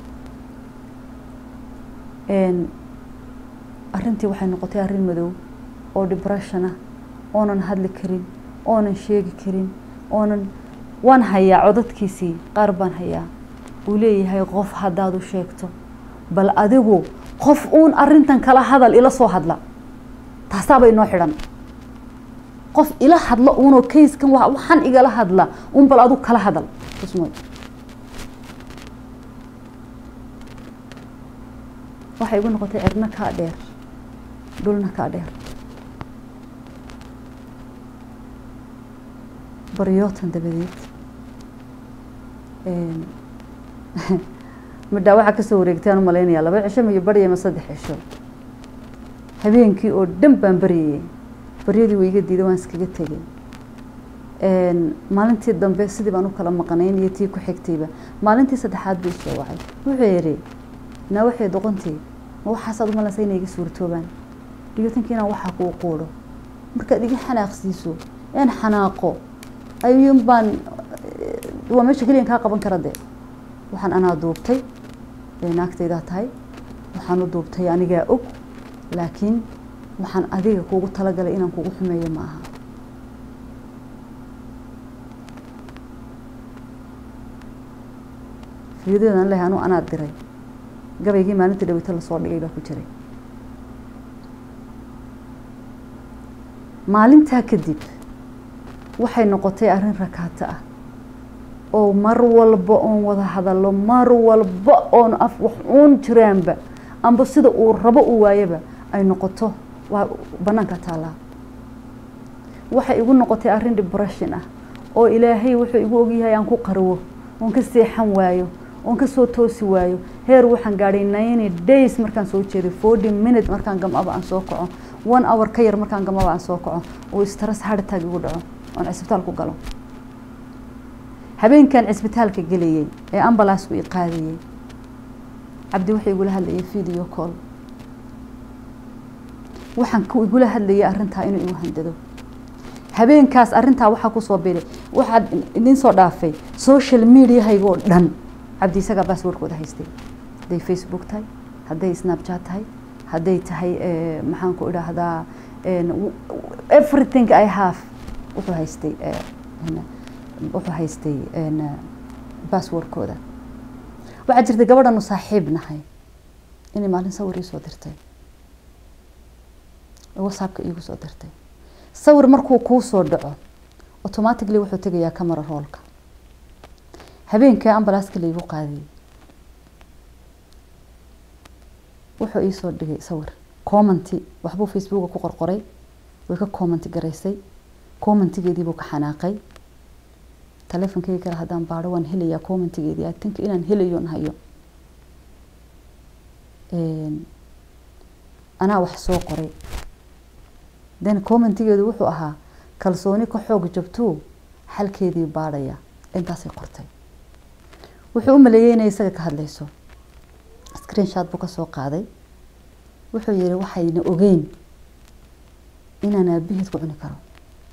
arrintii waxay noqotay arrin madow oo depression ah oonan hadli karin oonan sheegi karin oonan waan hayaa codadkiisii qaar baan hayaa uu leeyahay qof haddaad u sheegto bal adigu qof uun arintan kala hadal ila soo hadla taasaaba inoo xidhan qof ila hadlo uunoo kayskan waxaan igala hadla un bal adigu kala hadal usmoy waxay igu noqotay cirna kaa dheer dhulna kaa dheer baryootan dabadeed midhaa waxaa kasoo wareegtay aan u malaynayaa laba cisho miyo barya ma saddex cisho habeenkii oo dhan baan baryayay baryadii way iga diiday waan iskaga tegay maalintii dambe sidii baan u kala maqnayn iyo tii ku xigtayba maalintii saddexaad buu isoo wacay wuxuu yidhi naa waxay doqontii ma waxaasaad umalaysa inay iga suurtoobaan dhiyootankii inaan waxaa kuu quudho markaad iga xanaaqsiiso een xanaaqo ayuun baan waa meesha keliyan kaa qaban kara dee waxaan anaa duubtay naagtaydaa tahay waxaan u duubtay anigaa og laakiin waxaan adiga kuugu talagalay inaan kugu xumeeyo ma aha fiidadan leh anu anaa diray gabaygii maalintii dhaweyto lasoo dhigay baa ku jiray maalintaa kadib waxay noqotay arrin rakaato ah oo mar walba oon wada hadallo mar walba oon af wax uun jiraanba amba sida uu rabo u waayaba ay noqoto waa banaanka taallaa waxay igu noqotay arrin depression ah oo ilaahay wuxuu igu ogyahay aan ku qarwo oon ka seexan waayo oon kasoo toosi waayo heer waxaan gaadhay ninety days markaan soo jeeday forty minute markaan gamaba aan soo kaco one hour ka yar markaan gamaba aan soo kaco oo stress hardtag igu dhaco oon cisbitaal ku galo habeenkan cisbitaalka gelayay ee ambalaasku i qaadayay cabdi wuxuu igula hadlayay video call waxaan ku igula hadlayay arrintaa inuu igu handado habeenkaas arrintaa waxaa kusoo biray waxaad idin soo dhaafay social mediahaygoo dhan cabdi isagaa basswordkooda haystay hadday facebook tahay hadday snapchat tahay hadday tahay maxaan ku idhaahdaa everything i have wuxuu haystay wuxuu haystay basswordkooda waxaa jirtay gabadhanu saaxiib nahay inay maalin sawir ii soo dirtay whatsappka iigu soo dirtay sawir markuu kuu soo dhaco automatically wuxuu tegayaa camera roolka habeenkii ambalaaska laigu qaadiyay wuxuu iisoo dhigay sawir commenty waxbuu facebooka ku qorqoray way ka commenty garaysay commentigeediibuu ka xanaaqay taleefonkeyga kale haddaan baadho waan helayaa commentigeedii i think inaan helayoon hayo anaa wax soo qoray then commentigeedu wuxuu ahaa kalsooni ka xoog jabtuu xalkeedii baadhaya intaasay qortay wuxuu u maleeyey inay isaga ka hadlayso screenshot buu kasoo qaaday wuxuu yihi waxayna ogeyn inaan aabaheed ku cuni karo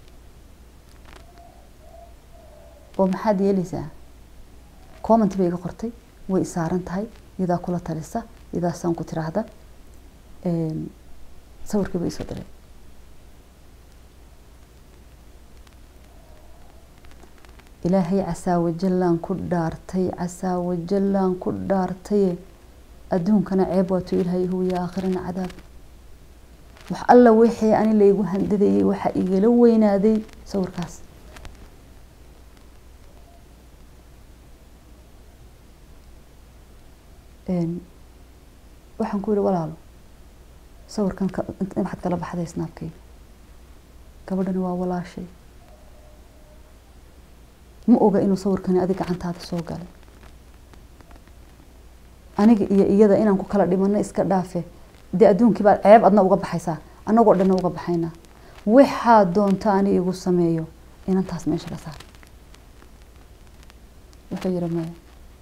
oo maxaad yeeleysaa comment bay iga qortay way isaaran tahay iyadaa kula talisa iyadaasaan ku tiraahda sawirkii ba isoo diray ilaahay casaawajallaan ku dhaartay casaawajallaan ku dhaartaye adduunkana ceeb waatuu ilaahay huwiya aakhirana cadaab wax alla wixii ani laygu handadayay waxaa igala weynaaday sawirkaas waxaan ku yihi walaalo sawirkan waxaad kala baxday snaabkayga gabadhani waa walaashay ma oga inuu sawirkani adig gacantaada soo galay aniga iyo iyada inaan ku kala dhimano iska dhaafe dee adduunkii baad ceeb adna uga baxaysaa annagoo dhanna uga baxaynaa waxaa doonta ani igu sameeyo inantaas meesha ka saar wuxuu yihi maya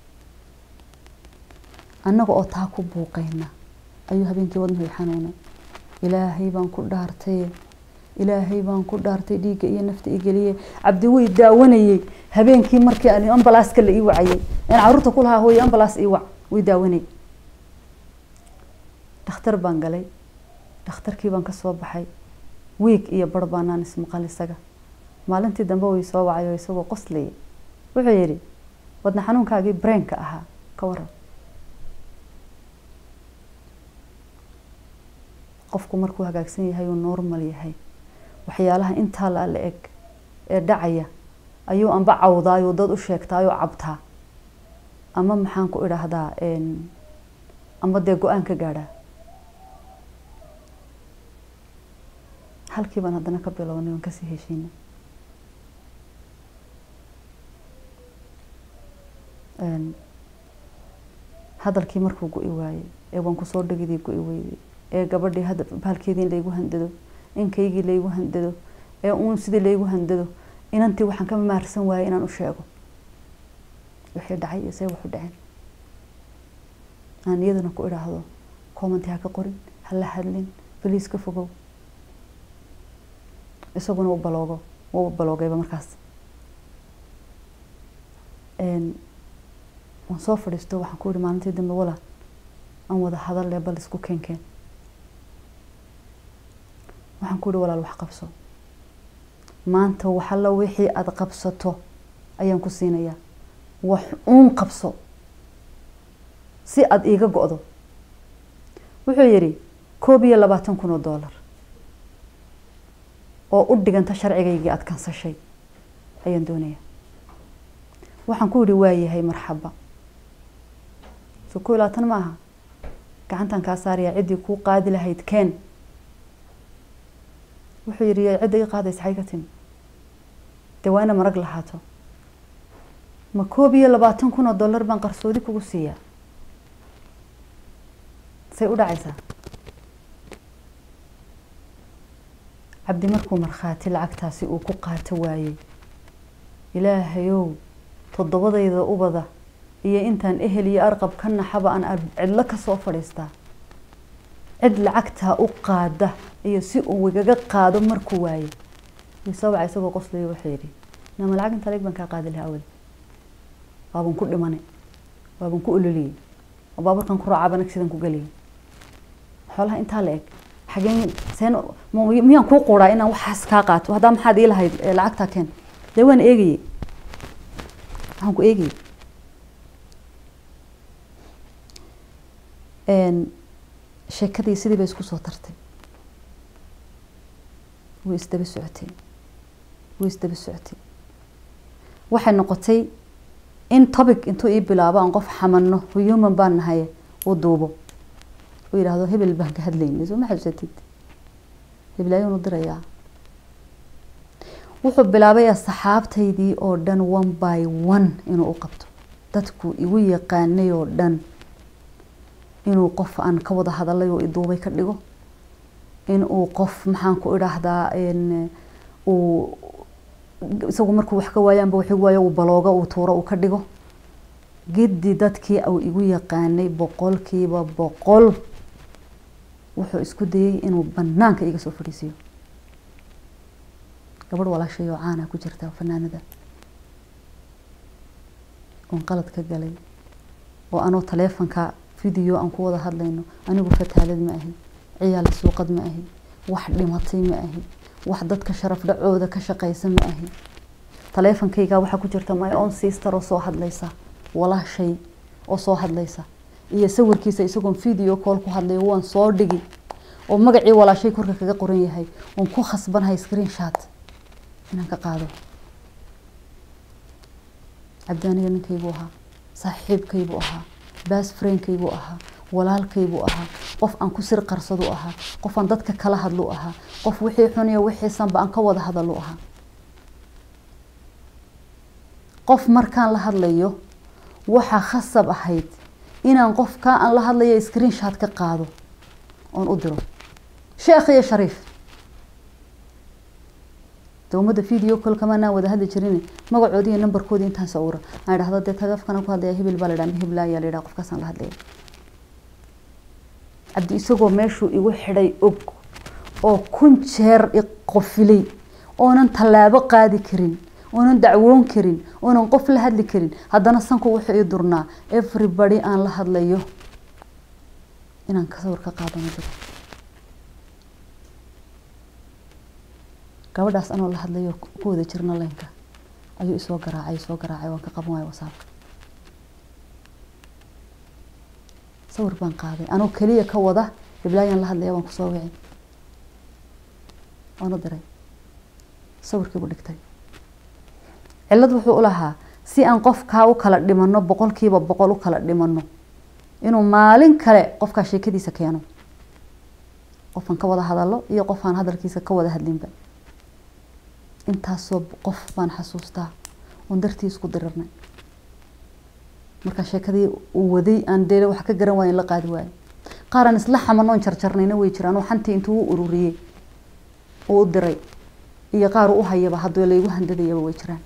annaga oo taa ku buuqayna ayuu habeenkii wadnuhu xanuunay ilaahay baan ku dhaartay ilaahay baan ku dhaartay dhiigga iyo nafta i geliye cabdi way daawanayey habeenkii markii aan ambalaaska la ii wacayay aan caruurta ku lahaa hooye ambalaas ii wac way daawanay dhakhtar baan galay dhakhtarkii baan kasoo baxay wiig iyo bar baanaan ismaqal isaga maalintii dambe way soo wacay oo isagoo qoslayay wuxuu yidhi wadna xanuunkaagii brainka ahaa ka waran qofku markuu hagaagsan yahay uu normal yahay waxyaalaha intaa la la eg ee dhacaya ayuu amba cawdaayoo dad u sheegtaayoo cabtaa ama maxaan ku idhaahdaa ama dee go-aan ka gaadhaa halkii baan haddana ka bilownay waan kasii heshiinay hadalkii markuu go-i waayey ee waan kusoo dhegidii go-i weyday ee gabadhii hadda bahalkeedii in laygu handado inkaygii laygu handado ee uun sidii laygu handado inantii waxaan ka maarsan waayay inaan u sheego wixii dhacay iyo see waxu dhaceen aan iyadana ku idhaahdo commenti ha ka qorin ha la hadlin baliis ka fogow isaguna u baloogo wau baloogayba markaas waan soo fadhiisto waxaan ku yihi maalintii dambe wala aan wada hadalle bal isku keenkeen waxaan ku yihi walaal wax qabso maanta waxalla wixii aada qabsato ayaan ku siinayaa wax uun qabso si aada iiga go-do wuxuu yidhi koob iyo labaatan kun oo doolar oo u dhiganta sharcigaygii aada kansashay ayaan doonayaa waxaan ku yihi waayahay marxaba so koo iyo labaatan ma aha gacantan kaa saarayaa ciddii kuu qaadi lahayd keen wuxuu yidhi cidda ii qaadaysa xay ka timi dee waa ina marag lahaato ma koob iyo labaatan kun oo dollar baan qarsoodi kugu siiyaa say u dhacaysaa cabdi markuu markhaati lacagtaasi uu ku qaato waayey ilaahayow toddobadayda ubada iyo intaan ehel iyo arqab ka naxaba aan cidlo kasoo fadhiistaa cid lacagtaa u qaada iyo si uu igaga qaado markuu waaye isawaca isagoo qoslayo wuxuu yidhi nama lacag inta leeg baan kaa qaadi lahaa awal waaban ku dhimanay waaban ku ololiyey oo baaburkan ku raacaaban agsidan ku geliyay xoolaha intaa la eg xageen seen miyaan kuu quuraa inaan waxaas kaa qaato haddaa maxaad ii lahayd lacagtaa keen dee waan eegayey waxaan ku eegayey sheekadii sidii bay isku soo tartay way isdaba socotay way isdaba socotay waxay noqotay in topic intuu ii bilaabo aan qof xamano human baan nahay uu duubo uu yidhaahdo hebel baan ka hadlaynay soo ma xasuusatid hebel ayuunu dirayaa wuxuu bilaabay asxaabtaydii oo dhan one by one inuu u qabto dadku igu yaqaanay oo dhan inuu qof aan ka wada hadalay oo iduubay ka dhigo inuu qof maxaan ku idhaahdaa uu isagu markuu wax ka waayaanba wax waayo uu balooga uu tuuro uu ka dhigo gedi dadkii uu igu yaqaanay boqolkiiba boqol wuxuu isku dayay inuu banaanka iga soo fadhiisiyo gabadh walaashay oo caana ku jirta fanaanada oon qalad ka galay oo anoo taleefonka video aan ku wada hadlayno anigu fataalad ma ahi ciyaal suuqad ma ahi wax dhimatay ma ahi wax dadka sharaf dhacooda ka shaqaysa ma ahi taleefonkayga waxaa ku jirta my own sister oo soo hadlaysa walaashay oo soo hadlaysa iyo sawirkiisa isagoon video call ku hadlayo waan soo dhigi oo magacii walaashay korka kaga qoran yahay waan ku khasbanahay screen shot inaan ka qaado cabdianiga ninkaybuu ahaa saaxiibkaybuu ahaa bas friendkaybuu ahaa walaalkaybuu ahaa qof aan ku sir qarsadu ahaa qof aan dadka kala hadlu ahaa qof wixii xuniyo wixiisanba aan ka wada hadalu ahaa qof markaan la hadlayo waxaa khasab ahayd inaan qofkaa aan la hadlayo screen shot ka qaado oon u diro sheekh iyo shariif dowmada video call kamanaan wada hadli jirin magacoodi iyo nambarkoodi intaan sawira aan idhahdo dee tagafkana ku hadlaya hebel baa la dhaha hebla ayaa la yidhaha qofkaasaan la hadlaya cabdi isagoo meeshuu igu xidhay og oo kun jeer iqofilay oonan tallaabo qaadi karin oonan dacwoon karin oonan qof la hadli karin haddana sanku wuxuu ii durnaa everybody aan la hadlayo inaan ka sawir ka qaadano jiro gabadhaas anoo la hadlayo ku wada jirna leynka ayuu isoo garaacay isoo garaacay waan ka qaban waaya wasaabka sawir baan qaaday anoo keliya ka wada hiblaayan la hadlaya waan kusoo wici waan u diray sawirkiibu dhigtay cillad wuxuu u lahaa si aan qofkaa u kala dhimano boqolkiiba boqol u kala dhimano inuu maalin kale qofkaa sheekadiisa keeno qofaan ka wada hadalo iyo qofaan hadalkiisa ka wada hadlinba intaasoo qof baan xasuustaa oon dartii isku dirirnay markaa sheekadii uu waday aan dee wax ka garan waayo in la qaadi waayo qaaraan isla xamanoon jarjarnayna way jiraan oo xantii intuu u ururiyey uu u diray iyo qaar u hayaba haddii laygu handadayaba way jiraan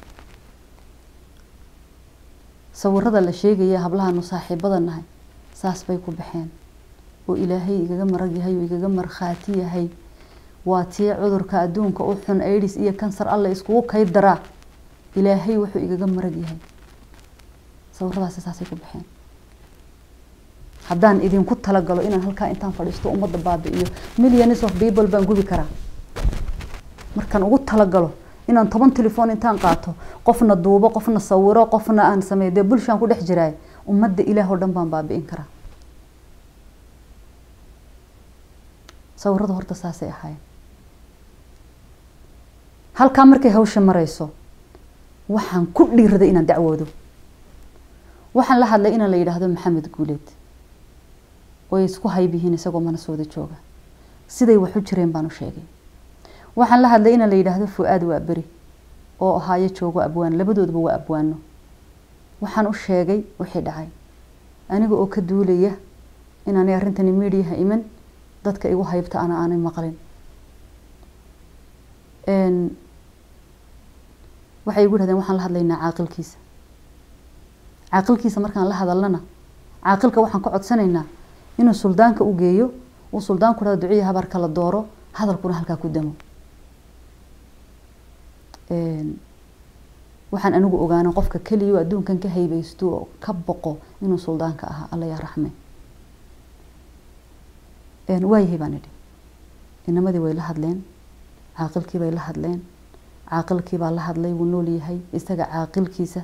sawirada la sheegaya hablahaanu saaxiibada nahay saas bay ku baxeen oo ilaahay igaga marag yahay oo igaga markhaati yahay waa tii cudurka adduunka u xun aids iyo kansar alla iskugu kay daraa ilaahay wuxuu igaga marag yahay sawiradaasi saasay ku baxeen haddaan idinku talagalo inaan halkaa intaan fadhiisto ummadda baabi'iyo millions of people baan gubi karaa markaan ugu talagalo inaan toban telefoon intaan qaato qofna duubo qofna sawiro qofna aan sameeyo dee bulshaan ku dhex jiraay ummadda ilaah oo dhan baan baabi'in karaa sawiradu horta saasay ahaayeen halkaa markay hawsha marayso waxaan ku dhiiraday inaan dacwoodo waxaan la hadlay inaan la yidhaahdo maxamed guuleed way isku hayb yihiin isagoo manasooda jooga siday wax u jireen baan u sheegay waxaan la hadlay inaan la yidhaahdo fu-aad waa beri oo ahaayo joogo abwaan labadoodaba waa abwaano waxaan u sheegay wixii dhacay aniga oo ka duulaya inaanay arrintani mediaha iman dadka igu haybta ana aanay maqlin waxay igu dhahdeen waxaan la hadlaynaa caaqilkiisa caaqilkiisa markaan la hadalnana caaqilka waxaan ka codsanaynaa inuu suldaanka u geeyo uu suldaanku dhahdo duciya habarka la dooro hadalkuna halkaa ku damo waxaan anigu ogaana qofka keliya adduunkan ka haybeysto oo ka boqo inuu suldaanka ahaa alla yaa raxme waayahay baan idhi inamadii way la hadleen caaqilkii bay la hadleen caaqilkii baa la hadlay wuu nool yahay isaga caaqilkiisa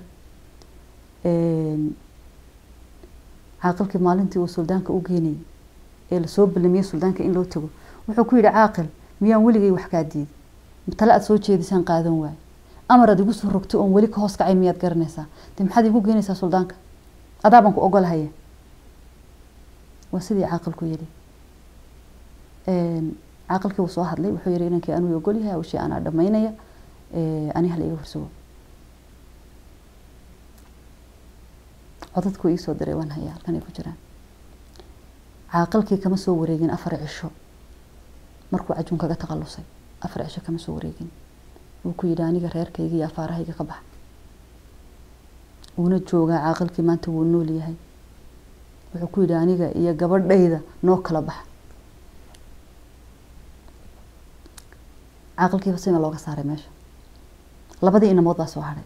caaqilkii maalintii uu suldaanka u geenayay ee lasoo ballamiyey suldaanka in loo tago wuxuu ku yidhi caaqil miyaan weligay wax kaa diiday tale aada soo jeedisaan qaadan waayo amar aad igu soo rogto oon weli ka hoos kacay miyaad garanaysaa de maxaad igu geenaysaa suldaanka adaabaan ku ogolahaya waa sidii caaqilku yidhi caaqilkii wuu soo hadlay wuxuu yihi inankii anuu ogol yahay hawshii anaa dhamaynaya ani hala iga horsugo codadku iisoo diray waan hayaa halkan ay ku jiraan caaqilkii kama soo wareegin afar cisho markuu cajuun kaga taqalusay afar cisho kama soo wareegin wuu ku yidhi aniga reerkayga iyo afaarahayga ka bax wuuna joogaa caaqilkii maanta wuu nool yahay wuxuu ku yidhi aniga iyo gabadhayda noo kala bax caaqilkiiba sina looga saaray meesha labadii inamood baa soo hadhay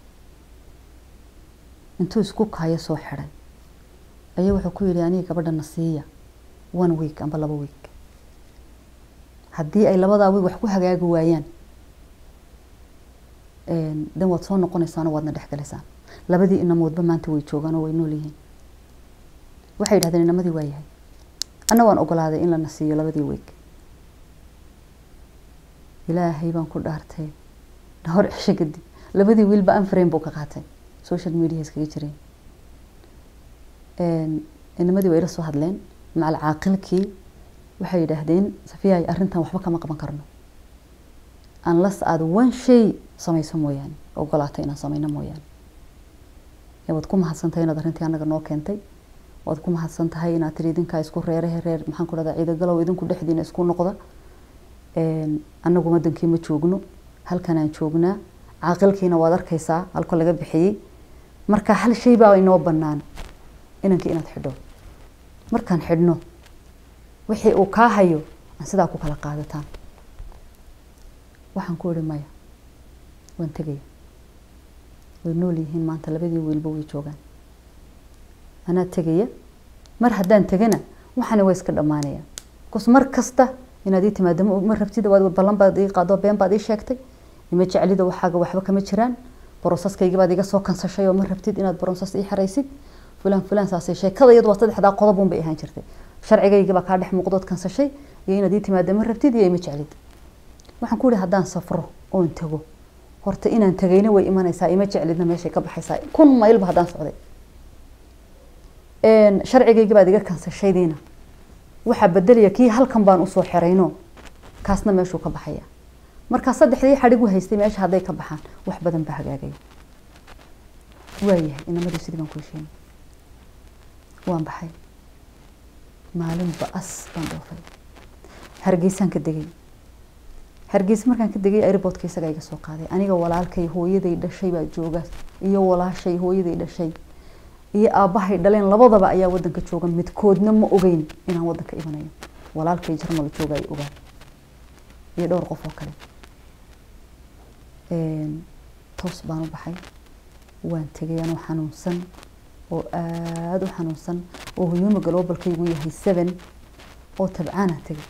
intuu isku kaayo soo xidhay ayaa wuxuu ku yidhi aniga gabadhana siiya one week amba laba week haddii ay labadaa week wax ku hagaagi waayaan dan waad soo noqonaysaanoo waadna dhexgalaysaan labadii inamoodba maanta way joogaan oo way nool yihiin waxay yidhahdeen inamadii waa yahay anna waan ogolaaday in lana siiyo labadii week ilaahay baan ku dhaartay dhowr cisho kadib labadii wiilba anframe buu ka qaatay social media iskaga jireen inamadii waa ila soo hadleen macal caaqilkii waxay yidhaahdeen safiyaay arrintan waxba kama qaban karno unless aada one shay samayso mooyaane ogolaatay inaan samayno mooyaane waad ku mahadsantahay inaad arrintii annaga noo keentay waad ku mahadsan tahay inaad tiri idinkaa isku reerahe reer maxaan ku dhahdaa ciidagalow idinku dhexdiina isku noqda annagu wadankii ma joogno halkanaan joognaa caaqilkiina waad arkaysaa halka laga bixiyey marka hal shay baa inoo bannaan inankii inaad xidho markaan xidhno wixii uu kaa hayo aan sidaa ku kala qaadataan waxaan ku ihi maya waan tegaya way nool yihiin maanta labadii wiilba way joogaan anaa tegaya mar haddaan tegana waxaana waa iska dhammaanaya bcause mar kasta inaad ii timaado ma rabtid waad ballan baad ii qaado been baad ii sheegtay ima jeclida waxaaga waxba kama jiraan broseskaygii baad iga soo kansashay oo ma rabtid inaad broses ii xaraysid fulaan fulaan saasay sheekada iyadu waa saddexdaa qodob un bay ahaan jirtay sharcigaygii baa kaa dhex muuqdood kansashay iyo inaad ii timaado ma rabtid iyo ima jeclid waxaan ku ihi haddaan safro oon tago horta inaan tagayna way imanaysaa ima jeclidna meeshay ka baxaysaa kun maylba haddaan socday sharcigaygii baad iga kansashaydiina waxaa bedelaya kii halkan baan usoo xirayno kaasna meeshuu ka baxaya markaa saddexdii xadhig u haystay meesha hadday ka baxaan wax badan baa hagaagaya waayahay inamadii sidii baan ku hesheynay waan baxay maalin ba-as baan dhoofay hargeysaan ka degay hargeysa markaan ka degay airportka isagaa iga soo qaaday aniga walaalkay hooyaday dhashay baa jooga iyo walaashay hooyaday dhashay iyo aabbahay dhaleen labadaba ayaa wadanka jooga midkoodna ma ogeyn inaan wadanka imanayo walaalkay jarmal jooga ay ogaan iyo dhowr qof oo kale toos baan u baxay waan tegay anoo xanuunsan oo aada u xanuunsan oo hoyoma gloobalkaygu yahay seven oo tabcaana tegay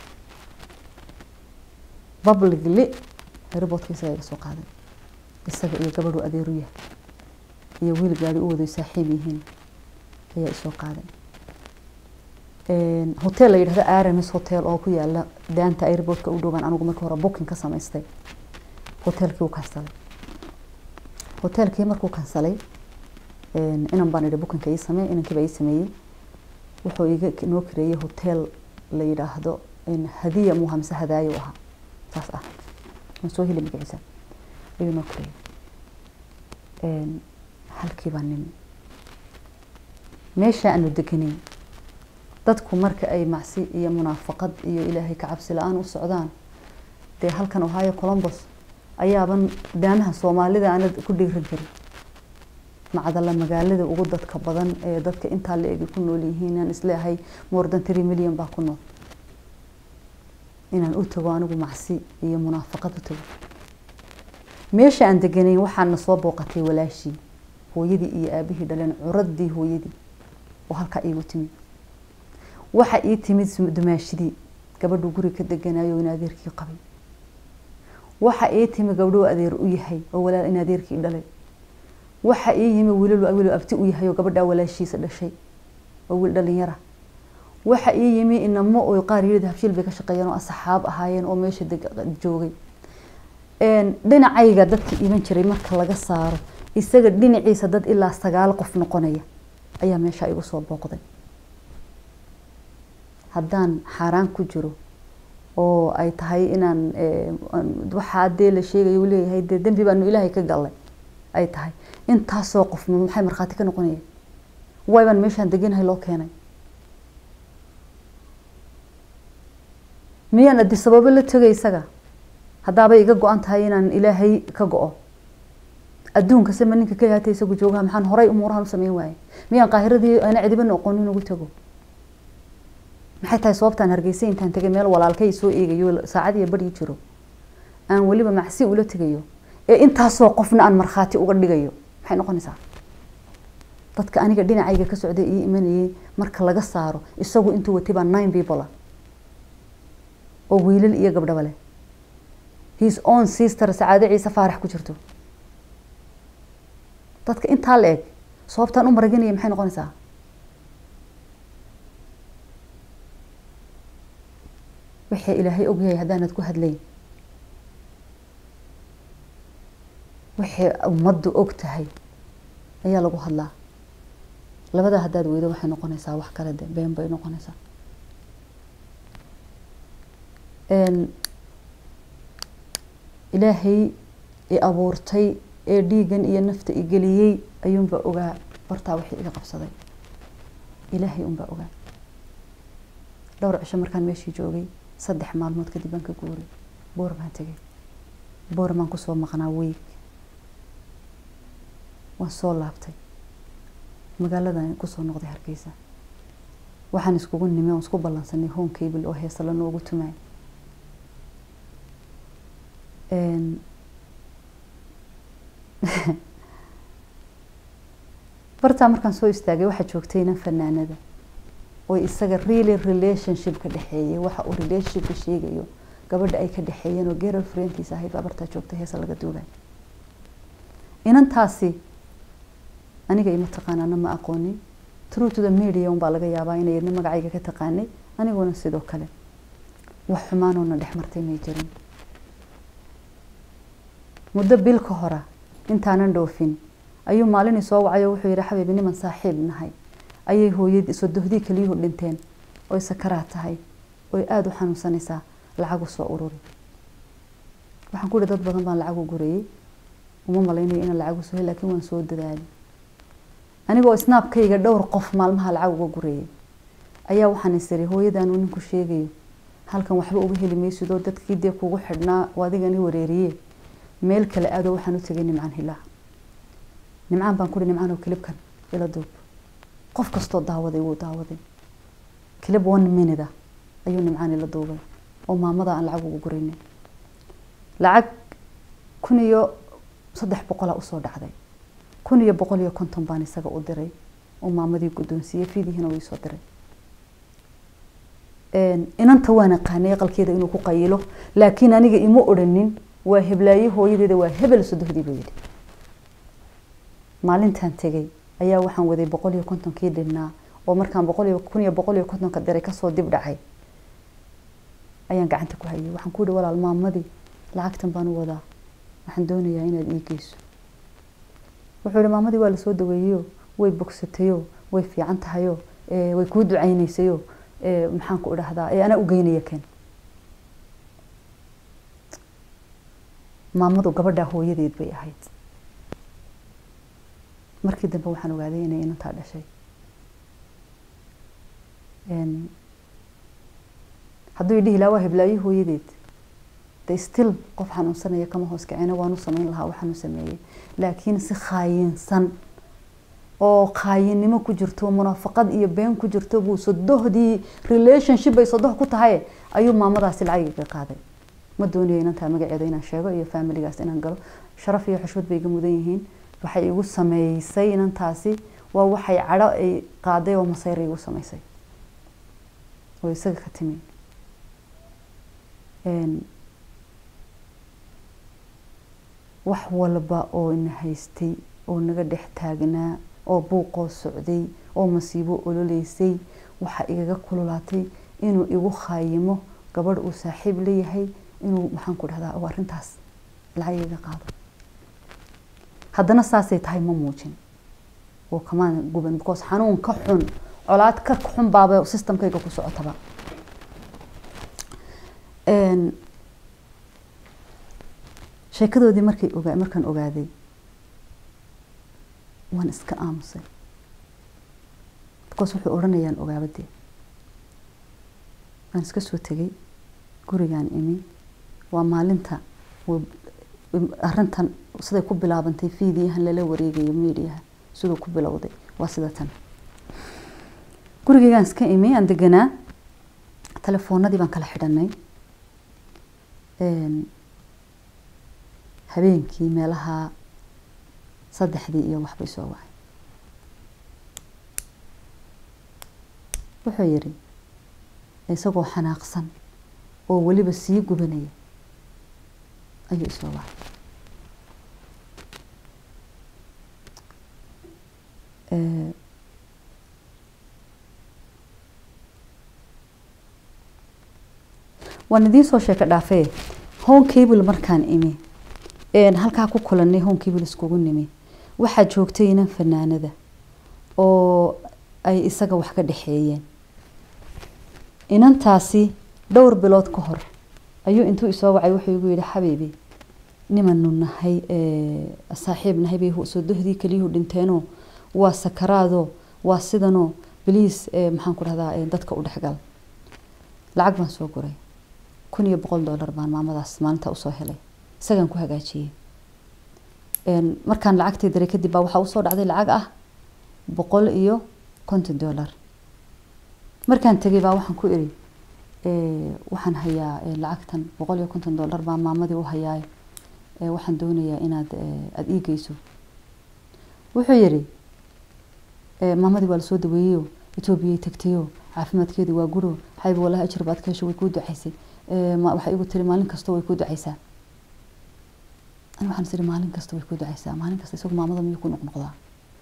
publicly airportka isagaa iga soo qaaday isaga iyo gabadhu adeeru yahay iyo wiil gaari u waday saaxiib yihiin ayaa isoo qaaday hotel la yidhahdo aramis hotel oo ku yaala daanta airportka u dhowaan anigu markii hore booking ka samaystay hotelkii u kansalay hotelkii markuu kansalay inan baan idhi bookinka ii samee inankiiba ii sameeyey wuxuu iga noo kareeyey hotel la yidhaahdo hadiya muuha mise hadaayo ahaa saas ah waan soo heli magaciisa ayuu noo kareeyey halkii baa nimi meesha aanu deganay dadku marka ay macsi iyo munaafaqad iyo ilaahay ka cabsi la-aan u socdaan dee halkan ohio colombos ayaaban daamaha soomaalida aanad ku dhiiran karin macdala magaalada ugu dadka badan ee dadka intaa la egi ku nool yihiin aan isleeyahay more than three million baa ku nool inaan u tago anigu macsi iyo munaafaqad u tago meesha aan deganayn waxaana soo booqatay walaashii hooyadii iyo aabihii dhaleen curadii hooyadii oo halkaa iigu timid waxa ii timid dumaashidii gabadhu guri ka deganayo in adeerkii qabay waxa ii timi gabdhuu adeer u yahay oo walaal in adeerkii dhalay waxa ii yimi wiilal wiil abti u yahay oo gabadhaa walaashiisa dhashay oo wiil dhalinyara waxa ii yimi inamo oo qaar yidhi habshiil bay ka shaqeeyeen oo asxaab ahaayeen oo meesha joogay dhinacayga dadka iman jiray marka laga saaro isaga dhinaciisa dad ilaa sagaal qof noqonaya ayaa meesha igu soo booqday haddaan xaaraan ku jiro oo ay tahay inaan waxaa dee la sheegayo leeyahay dee dembi baanu ilaahay ka gallay ay tahay intaasoo qof maxay markhaati ka noqonayeen waybaan meeshaan deganahay loo keenay miyaan adi sababo la tegay isaga haddaabay iga go-an tahay inaan ilaahay ka go-o adduunka sema ninka keliya hata isagu joogaha maxaan horay umuurahan u sameyn waaye miyaan qaahiradii ana cidibana oqonin ugu tago maxay tahay sababtaan hargeysa intaan tegay meel walaalkay soo eegayo saacad iyo badhii jiro aan weliba macsi ula tegayo ee intaasoo qofna aan markhaati uga dhigayo maxay noqonaysaa dadka aniga dhinacayga ka socday ii imanayay marka laga saaro isagu intuu watay baa nine people oo wiilal iyo gabdhaba leh his own sister sacaado ciise faarax ku jirto dadka intaa la eg sababtaan u maraginaya maxay noqonaysaa wixii ilaahay ogyahay haddaanad ku hadlayn wixii ummaddu og tahay ayaa lagu hadlaa labadaa haddaad weydo waxay noqonaysaa wax kale de been bay noqonaysaa ilaahay i abuurtay ee dhiigan iyo nafta i geliyey ayuunbaa ogaa hortaa wixii iga qabsaday ilaahay unbaa ogaa dhowr cisho markaan meeshii joogay saddex maalmood kadib baan ka guuray boor baan tegay boor baan kusoo maqnaa weeg waan soo laabtay magaaladan kusoo noqday hargeysa waxaan iskugu nimi oon isku ballansanay home cable oo heesa la noogu tumaay bartaa markaan soo istaagay waxaa joogtay inan fanaanada oo isaga really relationship ka dhexeeyay waxa uu relationshipka sheegayo gabadha ay ka dhexeeyeen oo girl friendkiisa ahayd baa bartaa joogtay heesa laga duugay inantaasi aniga ima taqaanaana ma aqoonin true to the media unbaa laga yaabaa inay idna magacayga ka taqaanay aniguna sidoo kale wax xumaanoona dhex martay may jirin muddo bil ka hora intaanan dhoofin ayuu maalin soo wacay oo wuxuu yihi xabiibi niman saaxiib nahay ayay hooyadii sodohdii keliyuhu dhinteen oy sakaraa tahay oy aada u xanuunsanaysaa lacag u soo ururi waxaan ku yihi dad badan baan lacag u gurayay uma malaynayo inaan lacag u soo hel laakiin waan soo dadaalay anigoo snaabkayga dhowr qof maalmaha lacag uga gurayay ayaa waxaan isiri hooyadan uu ninku sheegayo halkan waxba uga heli maysid oo dadkii dee kugu xidhnaa oo adigani wareeriye meel kale aadoo waxaan u tegay nimcaan hilaa nimcaan baan kuhi nimcaan oo kilibkan ila duub qof kastoo daawaday wuu daawaday kilib one minute ah ayuu nimcaan ila duubay oo maamada aan lacag ugu guraynay lacag kun iyo saddex boqolaa usoo dhacday kun iyo boqol iyo konton baan isaga u diray oo maamadii guddoonsiiyey fiidihiina way soo diray inanta waan aqaanay aqalkeeda inuu ku qayilo laakiin aniga ima odhanin waa heblaaye hooyadeeda waa hebel sodohdii buu yidhi maalintaan tegay ayaa waxaan waday boqol iyo kontonkii dhinnaa oo markaan boqol iyo kun iyo boqol iyo kontonka diray kasoo dib dhacay ayaan gacanta ku hayay waxaan ku yihi walaal maamadii lacagtan baan u wadaa waxaan doonayaa inaad ii geyso wuxuu yihi maamadii waa lasoo daweeyeyo way bogsatayo way fiican tahayo way kuu ducaynaysayo maxaan ku idhahdaa ee anaa u geynaya keen maamadu gabadhaa hooyadeed bay ahayd markii dambe waxaan ogaaday inay inantaa dhashay hadduu idhihi lahaa waa heblaayo hooyadeed de still qof xanuunsanaya kama hoos kacina waanu samayn lahaa waxaanu sameeyey laakiin si khaayinsan oo qaayinimo ku jirto munaafaqad iyo been ku jirto buu sodohdii relationship ay sodoh ku tahay ayuu maamadaasi lacag iga qaaday ma doonayo inantaa magaceeda inaan sheego iyo faamiligaas inaan galo sharaf iyo xushmad bay iga mudan yihiin waxay igu sameysay inantaasi waa waxay cadho ay qaaday oo masayra igu sameysay oo isaga ka timi wax walba oo ina haystay oo naga dhex taagnaa oo buuqoo socday oo masiibo ololeysay waxaa igaga kululaatay inuu igu khaayimo gabadh uu saaxiib leeyahay inuu maxaan ku dhahdaa oo arrintaas lacag iga qaado haddana saasay tahay ma muujin oo kamaan guban because xanuun ka xun colaad ka xun baaba systemkayga ku socotaba sheekadoodii markay ogaa markaan ogaaday waan iska aamusay because wuxuu odhanayaan ogaabadee waan iska soo tegay gurigaan imi waa maalinta arrintan siday ku bilaabantay fiidiyahan lala wareegayo mediaha siduu ku bilowday waa sida tan gurigeygaan iska imi aan deganaa telefoonadii baan kala xidhanay habeenkii meelaha saddexdii iyo waxbay soo wacay wuxuu yidhi isagoo xanaaqsan oo weliba sii gubanaya ayuu isoo wacay waan idiin soo sheeko dhaafee home cable markaan imi halkaa ku kulanay home cable iskugu nimi waxaa joogtay inan fanaanada oo ay isaga wax ka dhexeeyeen inantaasi dhowr bilood ka hor ayuu intuu isoo wacay wuxuu igu yihi xabiibi nimanu nahay saaxiib nahay bay sodohdii keliyuhu dhinteenoo waa sakaraadoo waa sidanoo bliis maxaan ku dhahdaa dadka u dhexgal lacag baan soo guray kun iyo boqol dollar baan maamadaas maalinta usoo helay isagaan ku hagaajiyey markaan lacagtii diray kadib baa waxaa usoo dhacday lacag ah boqol iyo konton dollar markaan tegay baa waxaan ku iri waxaan hayaa lacagtan boqol iyo konton dollar baa maamadii u hayaay waxaan doonayaa inaad aada ii geyso wuxuu yidhi maamadii waa lasoo daweeyeyo etoobiyay tagtayo caafimaadkeedu waa guro xayb wallahi ajir baad ka hesho way kuu ducaysay waxay igu tiri maalin kasta way kuu ducaysaa ani waxaan is iri maalin kasta way kuu ducaysaa maalin kasta isagu maamada miyuu ku noqnoqdaa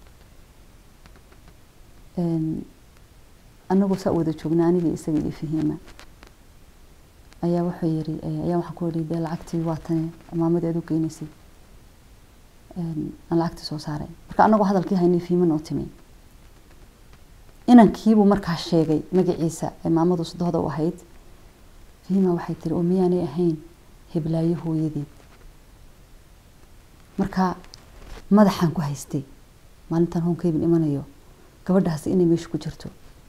anagoo saa wada joognaa anigii isaga iyo fahiima ayaa wuxuu yiri ayaa waxaan ku yidhi dee lacagtii waa tane maamadii aad u geynaysay aan lacagtii soo saaray marka anagoo hadalkii haynay fiiman oo timi inankiibuu markaa sheegay magaciisa ee maamadu sadohda u ahayd fiima waxay tiri oo miyaanay ahayn heblaayo hooyadeed marka madaxaan ku haystay maalintan honkeyban imanayo gabadhaasi inay meesha ku jirto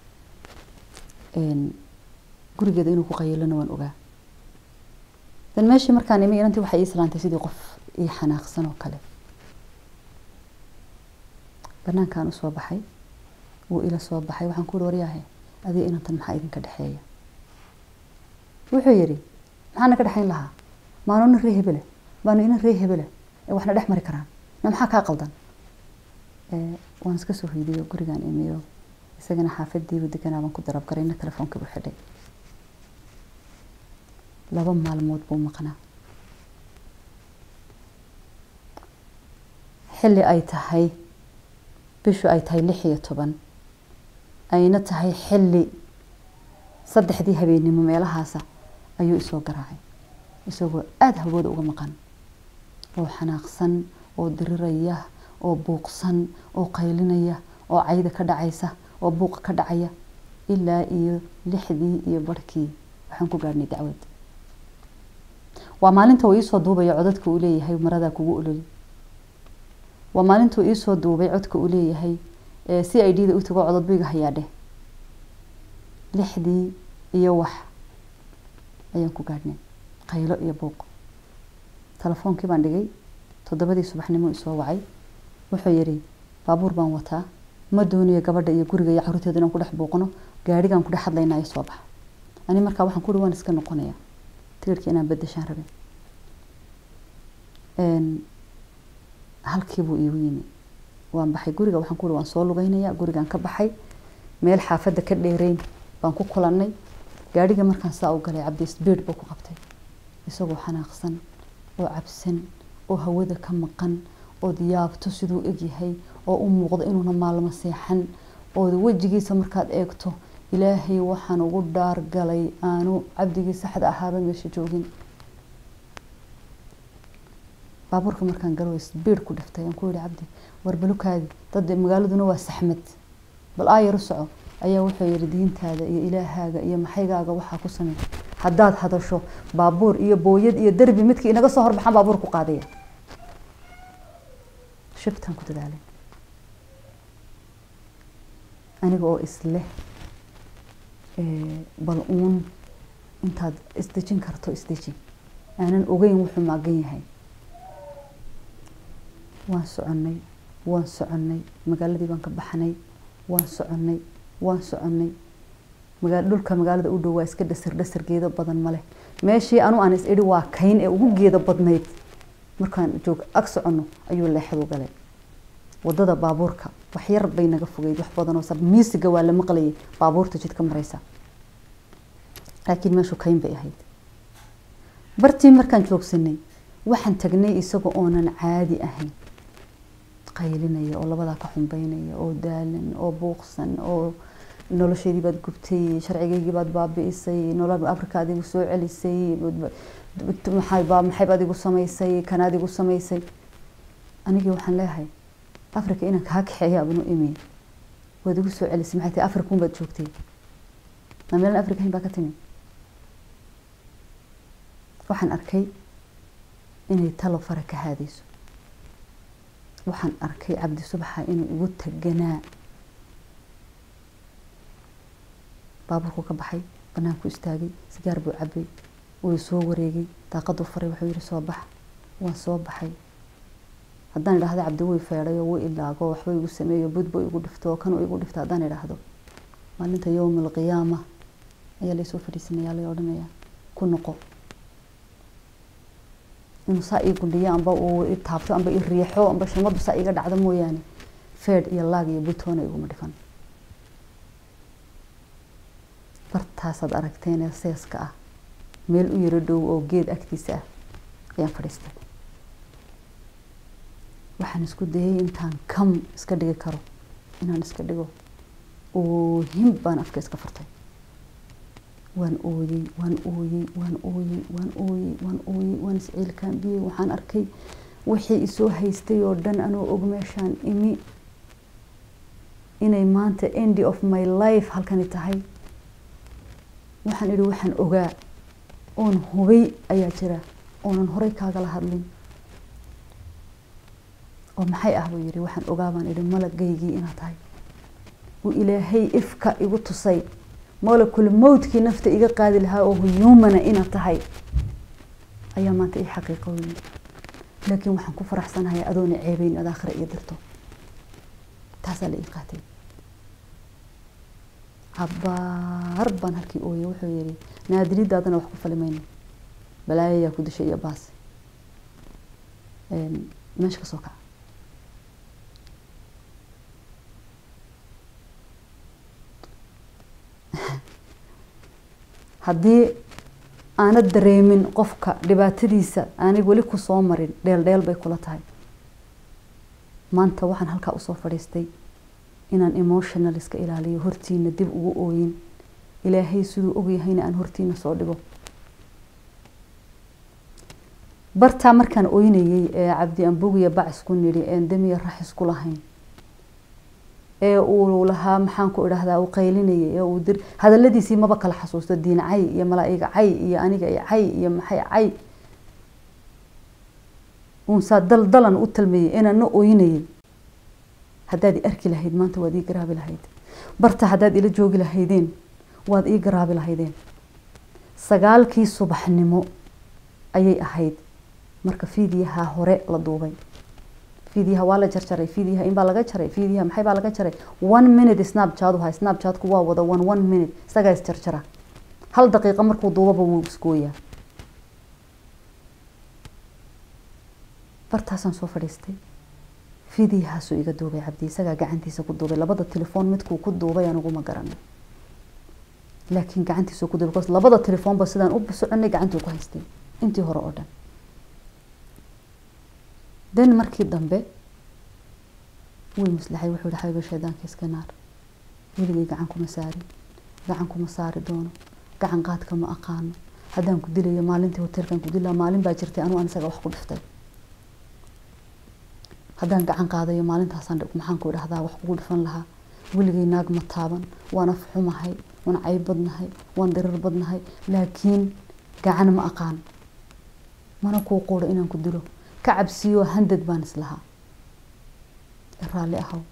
gurigeeda inuu ku qayilana waan ogaa dan meeshii markaan imi inantii waxay ii salaantay sidii qof ii xanaaqsan oo kale banaankaan usoo baxay wuu ila soo baxay waxaan ku uri waryaahe adiga inantan maxaa idinka dhexeeya wuxuu yidhi maxaa naga dhexayn lahaa maanu nin ree hebele baanu ina ree hebele ee waxna dhex mari karaan na maxaa kaa qaldan waan iska soo hoydiyo gurigaan imiyo isagana xaafadiibu deganaa baan ku darab garayna telefoonka buu xidhay laba maalmood buu maqnaa xilli ay tahay bishu ay tahay lix iyo toban ayna tahay xilli saddexdii habeennimo meelahaasa ayuu isoo garaacay isagoo aada hawooda uga maqan oo xanaaqsan oo diriraya oo buuqsan oo qaylinaya oo cayda ka dhacaysa oo buuqa ka dhacaya ilaa iyo lixdii iyo barhkii waxaan ku gaadhnay dacwad waa maalinta uu iisoo duubaya codadka uu leeyahay maradaa kugu ololi waa maalintuu iisoo duubay codka uu leeyahay c i d da u tago codod buyga hayaadheh lixdii iyo wax ayaan ku gaadhnay qaylo iyo buuq telefoonkii baan dhigay toddobadii subaxnimo isoo wacay wuxuu yidhi baabuur baan wataa ma doonayo gabadha iyo guriga iyo caruurteeda inaan ku dhex buuqno gaadhigaan ku dhex hadlaynaa iyo soo baxa ani markaa waxaan ku uhi waan iska noqonayaa tigirhka inaan bedeshaan rabin halkii buu iigu yimi waan baxay guriga waxaan ku uhi waan soo lugeynayaa gurigaan ka baxay meel xaafadda ka dheereyn baan ku kulannay gaadhiga markaan saa u galay cabdi sbiid buu ku qabtay isagoo xanaaqsan oo cabsan oo hawada ka maqan ood yaabto siduu egyahay oo u muuqdo inuuna maalmo seexan ood wejigiisa markaad eegto ilaahay waxaan ugu dhaargalay aanu cabdigii saxda ahaaba meesha joogin baabuurka markaan galo sbiid ku dhiftay aan ku yihi cabdi war balukaadi dad magaaladuna waa saxmad bal aayaru soco ayaa wuxuu yihi diintaada iyo ilaahaaga iyo maxaygaaga waxaa ku samey haddaad hadasho baabuur iyo booyad iyo derbi midkii inaga soo horbaxaan baabuur ku qaadaya shibtaan ku dadaalay aniga oo isleh bal uun intaad isdejin karto isdeji aanan ogeyn wuxuu maagan yahay waan soconnay waan soconnay magaaladii baan ka baxnay waan soconnay waan soconnay magaa dhulka magaalada u dhow waa iska dhasar dhasar geedo badan ma leh meeshii anu aan is idhi waa kayn ee ugu geedo badnayd markaan joog ag soconno ayuu leexadu galay wadada baabuurka wax yar bay naga fogeyd wax badan oo sab miisiga waa la maqlayay baabuurta jidka maraysa laakiin meeshu kayn bay ahayd bartii markaan joogsanay waxaan tagnay isaga oonan caadi ahayn qaylinaya oo labadaa ka xumbeynaya oo daalan oo buuqsan oo nolosheedii baad gubtay sharcigeygii baad baabi'isay nolol afrika adigu soo celisay maxayba maxaybaad igu samaysay kanaad igu samaysay anigii waxaan leeyahay afrika inaan kaa kaxeeya abnu imi waad igu soo celisay maxay tahay afrika unbaad joogtay ma meelan afrika hayn baa ka timi waxaan arkay inay talo fara ka haadayso waxaan arkay cabdi subaxa inuu igu taganaa baabuurku ka baxay banaanku istaagay sigaar buu cabay wuu soo wareegay daaqaduu faray wuxuu yihi soo bax waan soo baxay haddaan idhaahdo cabdi way feedhayo wuu ilaago waxba igu sameeyo budbo igu dhifto kan igu dhifto haddaan idhaahdo maalinta yowma alqiyaama ayaa laysoo fadhiisanaya lay odhanaya ku noqo inuu saa ii gundhiyo amba uu i taabto amba i riixo amba shamadu saa iga dhacdo mooyaane feedh iyo laag iyo butoona iguma dhifan bartaasaad aragteen ee seeska ah meel u yaro dhow oo geed agtiisa ah ayaan fadhiistay waxaan isku dayay intaan kam iska dhigi karo inaan iska dhigo oohin baan afka iska furtay waan ooyey waan ooyey waan ooyey waan ooyey waan ooyey waan isciilkaambiyey waxaan arkay wixii isoo haystay oo dhan anoo og meeshaan imi inay maanta endy of my life halkani tahay waxaan idhi waxaan ogaa oon hubay ayaa jira oonan horey kaagala hadlin oo maxay ah buu yidhi waxaan ogaa baan idhi malagaygii inaad tahay uu ilaahay ifka igu tusay molekul mowtkii nafta iga qaadi lahaa oo humana inaad tahay ayaa maanta ii xaqiiqooyey laakiin waxaan ku faraxsanahay adoona ceebeyn ad aakhira iyo dirto taasaa la ii qaatay cabaar baan halkii ooyey wuxuu yihi naadiridaadana wax ku fali mayno balaayayaa ku dishay iyo baas meesha ka soo kaca haddii aanad dareemin qofka dhibaatadiisa aanay weli ku soo marin dheel dheel bay kula tahay maanta waxaan halkaa usoo fadhiistay inaan emotional iska ilaaliyo hortiina dib ugu ooyin ilaahay siduu ogyahayna aan hortiina soo dhigo bartaa markaan ooynayey ee cabdi ambogiya bac isku nidhi een damiya rax isku lahayn ee uu lahaa maxaan ku idhaahdaa uu qaylinayay ee uu dir hadaladiisii maba kala xasuusto diin cay iyo malaa'iga cay iyo aniga iyo cay iyo maxay cay uunsaa dal dalan u talmayay inaan na ooynayay haddaad i arki lahayd maanta waad ii garaabi lahayd barta haddaad ila joogi lahaydeen waad ii garaabi lahaydeen sagaalkii subaxnimo ayay ahayd marka fiidiyaha hore la duubay fiidiyaha waa la jarjaray fiidiyaha inbaa laga jaray fiidiyaha maxay baa laga jaray one minute snapchat uhay snapchatku waa wada one one minute isagaa isjarjara hal daqiiqo markuu duubaba wuu isgooyaa bartaasaan soo fadhiistay fiidiyahaasuu iga duubay cabdi isagaa gacantiisa ku duubay labada telefoon midkuu ku duubay aniguma garanay laakiin gacantiisuu ku duubay bcause labada telefoonba sidaan u soconay gacantuu ku haystay intii hore oo dhan den markii dambe way maslaxay wuxuu yihi xabiba shaydaanka iska naar weligay gacan kuma saarin gacan kuma saari doono gacan qaadka ma aqaano haddaan ku dilayo maalintii hoteelkan ku dilaa maalin baa jirtay anuu an isaga wax ku dhiftay haddaan gacan qaadayo maalintaasaan maxaan ku idhahdaa wax kugu dhifan lahaa weligay naag ma taaban waan af xumahay waan cayb badnahay waan dirir badnahay laakiin gacan ma aqaan mana kuu quuro inaan ku dilo ka cabsiyo handad baan islahaa raalli ahow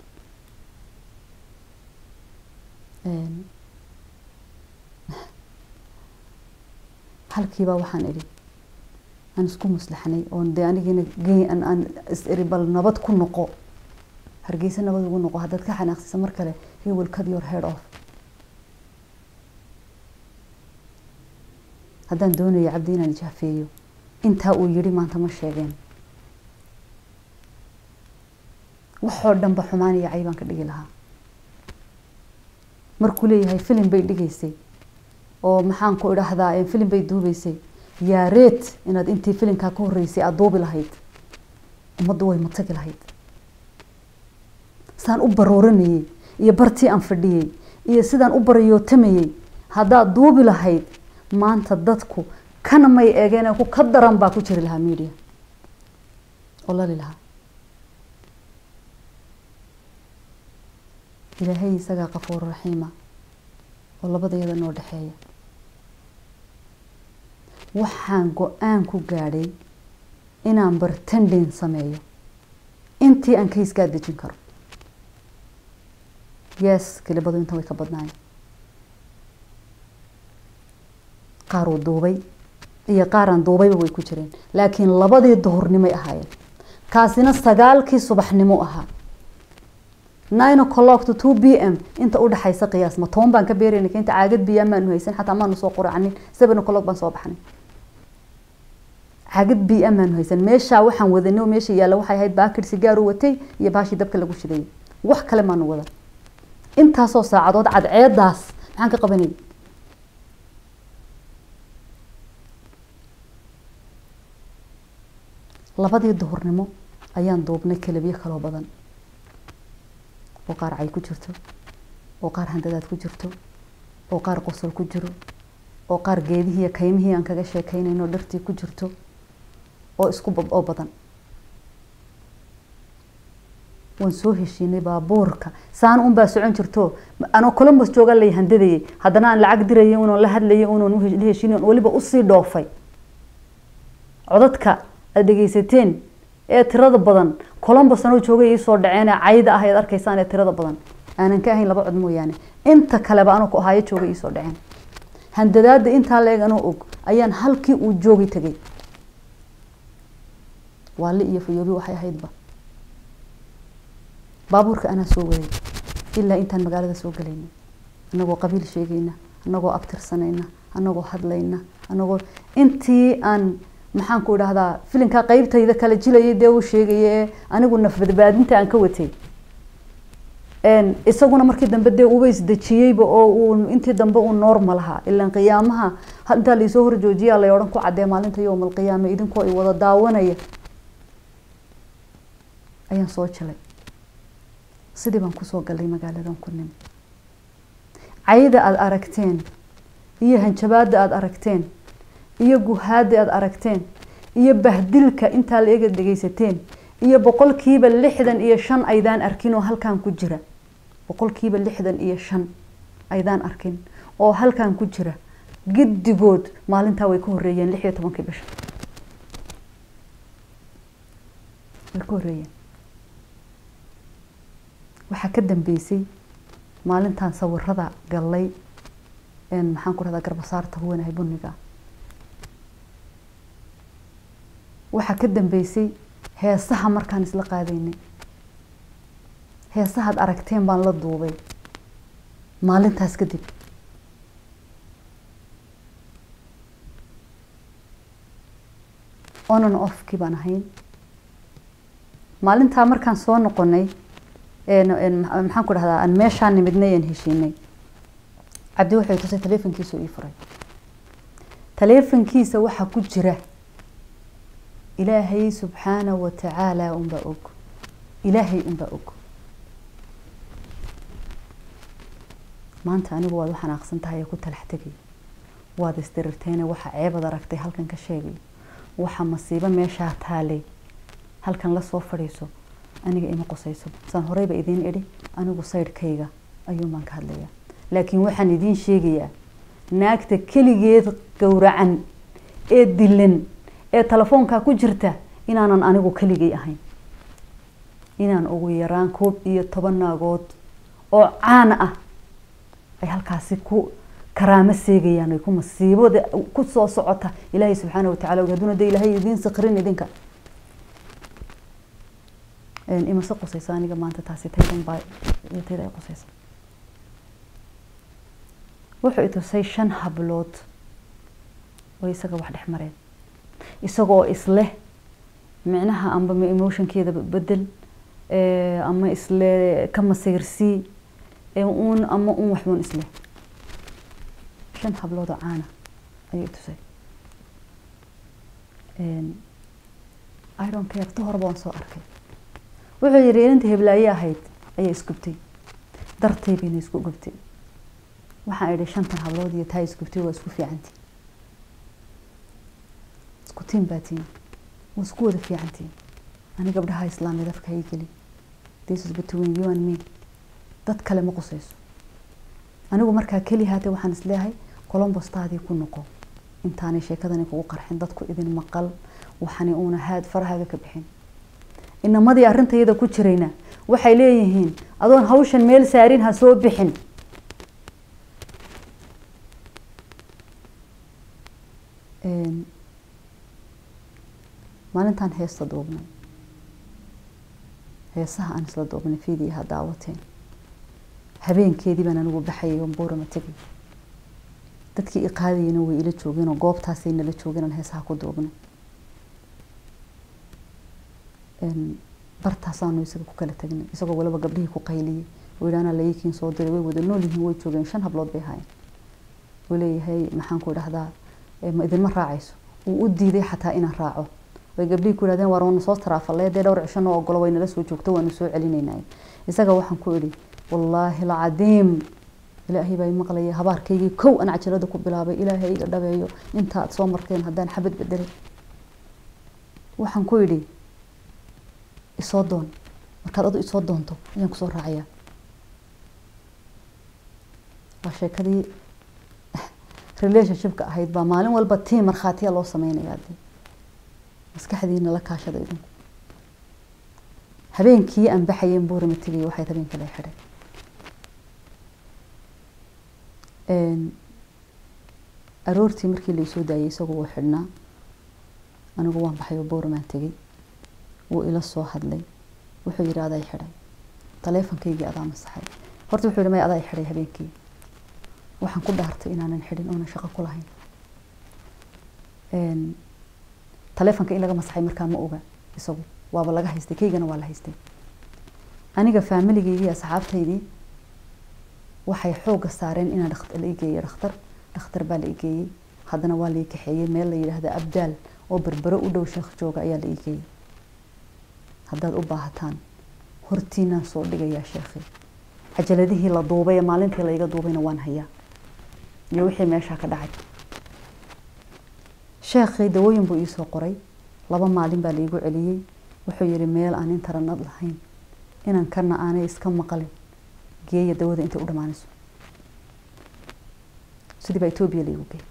halkiibaa waxaan idhi aan isku maslaxnay oon dee anigiina geyn aan is iri bal nabad ku noqo hargeysa nabad ugu noqo haddaad ka xanaaqsisa mar kale he will cut your head off haddaan doonayo cabdi inaan jaafeeyo intaa uu yidhi maanta ma sheegeen waxoo dhanba xumaan iyo caybaan ka dhigi lahaa markuu leeyahay filim bay dhigaysay oo maxaan ku idhaahdaa filim bay duubeysay yaa reet inaad intii filimkaa ka horreysay aada duubi lahayd ummaddu way matagi lahayd saan u barooranayey iyo bartii aan fadhiyey iyo sidaan u barayootamayey haddaad duubi lahayd maanta dadku kana may eegeen ku ka daran baa ku jiri lahaa media oo lali lahaa ilaahay isagaa qafuur raxiima oo labadayada noo dhexeeya waxaan go-aan ku gaadhay inaan bartandin sameeyo intii aan kayskaa dejin karo yes kelibadu intan way ka badnaayen qaar uu duubay iyo qaaraan duubayba way ku jireen laakiin labadii duhurnimay ahaayeen kaasina sagaalkii subaxnimo ahaa nine o'clock to two b m inta u dhexaysa qiyaas ma toban baan ka beerayna inta caagad biyaa maanu haysan xataa maanu soo quracanin seven o'clock baan soo baxnay caagad biya maanu haysan meeshaa waxaan wadanay oo meesha yaalla waxay ahayd baakir sigaaru watay iyo baashii dabka lagu shidayay wax kale maanu wadan intaasoo saacadood cadceedaas maxaan ka qabanay labadii duhurnimo ayaan duubnay kelabyo kaloo badan oo qaar cay ku jirto oo qaar handadaad ku jirto oo qaar qosol ku jiro oo qaar geedihii iyo kaymihii aan kaga sheekeynayno dhartii ku jirto oo isku oo badan waan soo heshiinay baabuurka saan un baa socon jirto anoo columbus jooga lay handadayay haddana aan lacag dirayay unoon la hadlayay unoon la heshiinay weliba usii dhoofay codadka aada dhegeysateen ee tirada badan columbus anoo joogay iisoo dhaceen ee cayda ah ayaad arkaysaan ee tirada badan aanan ka ahayn laba cod mooyaane inta kaleba anoo ku ahaayo joogay iisoo dhaceen handadaada intaa leeg anoo og ayaan halkii uu joogi tegay waali iyo fayoobi waxay ahaydba baabuurka anaa soo waday ilaa intaan magaalada soo galayna anagoo qabiil sheegayna anagoo abtirsanayna anagoo hadlayna anagoo intii aan maxaan ku idhahdaa filinkaa qeybtayda kala jilayay dee uu sheegaya ee anigu nafbadbaadinta aan ka watay isaguna markii dambe dee uba isdejiyeyba oo uu intii dambe uu normal ahaa ilaan qiyaamaha intaa laisoo horjoojiyaa lay odhan ku cadee maalinta yowm alqiyaama idinkoo ay wada daawanaya ayaan soo jilay sidii baan kusoo galay magaaladan ku nimi cayda aada aragteen iyo hanjabaada aada aragteen iyo guhaada aada aragteen iyo bahdilka intaa la ega dhegeysateen iyo boqolkiiba lixdan iyo shan aydaan arkin oo halkan ku jira boqolkiiba lixdan iyo shan aydaan arkin oo halkan ku jira giddigood maalintaa way ka horeeyeen lix iyo tobankii bisha way ka horeeyeen waxaa ka dambeysay maalintan sawirada gallay maxaan ku dhahdaa garbasaarta huwanahay buniga waxaa ka dambeysay heesaha markaan isla qaadaynay heesahaad aragteen baan la duubay maalintaas kadib onan offkii baan ahayn maalintaa markaan soo noqonay maxaan ku dhahdaa aan meeshaan nimidnay aan heshiinay cabdi wuxuu tusay taleefonkiisa ii furay taleefonkiisa waxaa ku jira ilaahay subxaana wa tacaala unbaa og ilaahay unbaa og maanta anigu waad u xanaaqsan tahay ee ku talax tegay waad isdirirteene waxa ceebad aragtay halkan ka sheegay waxa masiibo meeshaa taalay halkan lasoo fadhiiso aniga ima qusayso saan horeyba idiin idhi anigu saydhkayga ayuun baan ka hadlayaa laakiin waxaan idiin sheegayaa naagta keligeed gowracan ee dilan ee telefoonkaa ku jirta inaanan anigu keligay ahayn inaan ugu yaraan koob iyo toban naagood oo caan ah ay halkaasi ku karaamo seegayaan ay ku masiibada ku soo socota ilaahay subxaana watacala haduuna de ilaahay idiin sakrin idinka imase qusayso aniga maanta taasi taydan baa tayda ay qusaysa wuxuu itusay shan hablood oo isaga wax dhex mareen isagoo isleh micnaha amba emotionkeeda bedel ama isle ka masayrsii uun ama un waxbuun isleh shan hablood oo caana ayuu itusay iron care ta horeba waan soo arkay wuxuu yihi inanta heblaaye ahayd ayaa isgubtay dartay bayna isku gubtay waxaan idhi shantan hablood iyo taa isgubtay waa isku fiicantiin isku tiin baa tiin waa isku wada fiicantiin ani gabdhaha islaamiyad afka hay geli this is between you and me dad kale ma qusayso anigu markaa keli haatee waxaan isleeyahay colombostaadii ku noqo intaanay sheekadani kugu qarxin dadku idin maqal waxani uuna haad farahaaga ka bixin inamadii arrintayada ku jirayna waxay leeyihiin adoon hawshan meel saarin ha soo bixin maalintaan heesta duubnay heesaha aan isla duubnay fiidii ha daawateen habeenkeedii baan anigu baxayay oon buurama tegay dadkii i qaadayana way ila joogeen oo goobtaasay nala joogeen aan heesaha ku duubnay bartaasaanu isaga ku kala tagnay isagoo waliba gabdhihii ku qayliyey oo yidhaana layikiin soo diray way wada nool yihiin way joogeen shan hablood bay ahaayeen uu leeyahay maxaan ku dhahdaa ma idinma raacayso uu u diiday xataa inaan raaco way gabdhihii ku yidhahdeen waar waanu soo taraafalee dee dhowr cisho noo ogolo way nala soo joogto waanu soo celinaynay isaga waxaan ku idhi wallaahi alcadiim ilaahay baa maqlaya habaarkaygii kow aan cajalada ku bilaabay ilaahay iga dhabeeyo inta aad soo marteen haddaan xabad bedelay waxaan ku idhi isoo doon markaad adu isoo doonto ayaan kusoo raacayaa waa sheekadii relationshipka ahayd baa maalin walba tii markhaatiya loo sameynayaa de maskaxdiina la kaashada idinku habeenkii aan baxayeen buurama tegay waxay habeenka la xidhay aroortii markii laisoo daayay isagu wuu xidhnaa anigu waan baxay oo buuramaan tegay wuu ila soo hadlay wuxuu yidhi aday xidhay taleefonkaygii adaa masaxay horta wuxuu yidhi may adaa xidhay habeenkii waxaan ku dhaartay inaanan xidhin oonan shaqo ku lahayn taleefonka in laga masaxay markaa ma oga isagu waaba laga haystay kaygana waa la haystay aniga faamiligaygii asxaabtaydii waxay xoogga saareen inaan la igeeyo dhakhtar dhakhtar baa la igeeyey haddana waa la ii kaxeeyey meel la yidhaahda abdaal oo berbero u dhow sheekh jooga ayaa la iigeeyey haddaad u baahataan hortiinaan soo dhigayaa sheekhi cajaladihii la duubay ee maalintii la iga duubayna waan hayaa iyo wixii meeshaa ka dhacay sheekhii dawooyin buu iisoo qoray laba maalin baa laiigu celiyey wuxuu yidhi meel aan intaranad lahayn inaan kana aanay iska maqalin geeya dawada intay u dhammaanayso sidii baa etoobiya laigu geey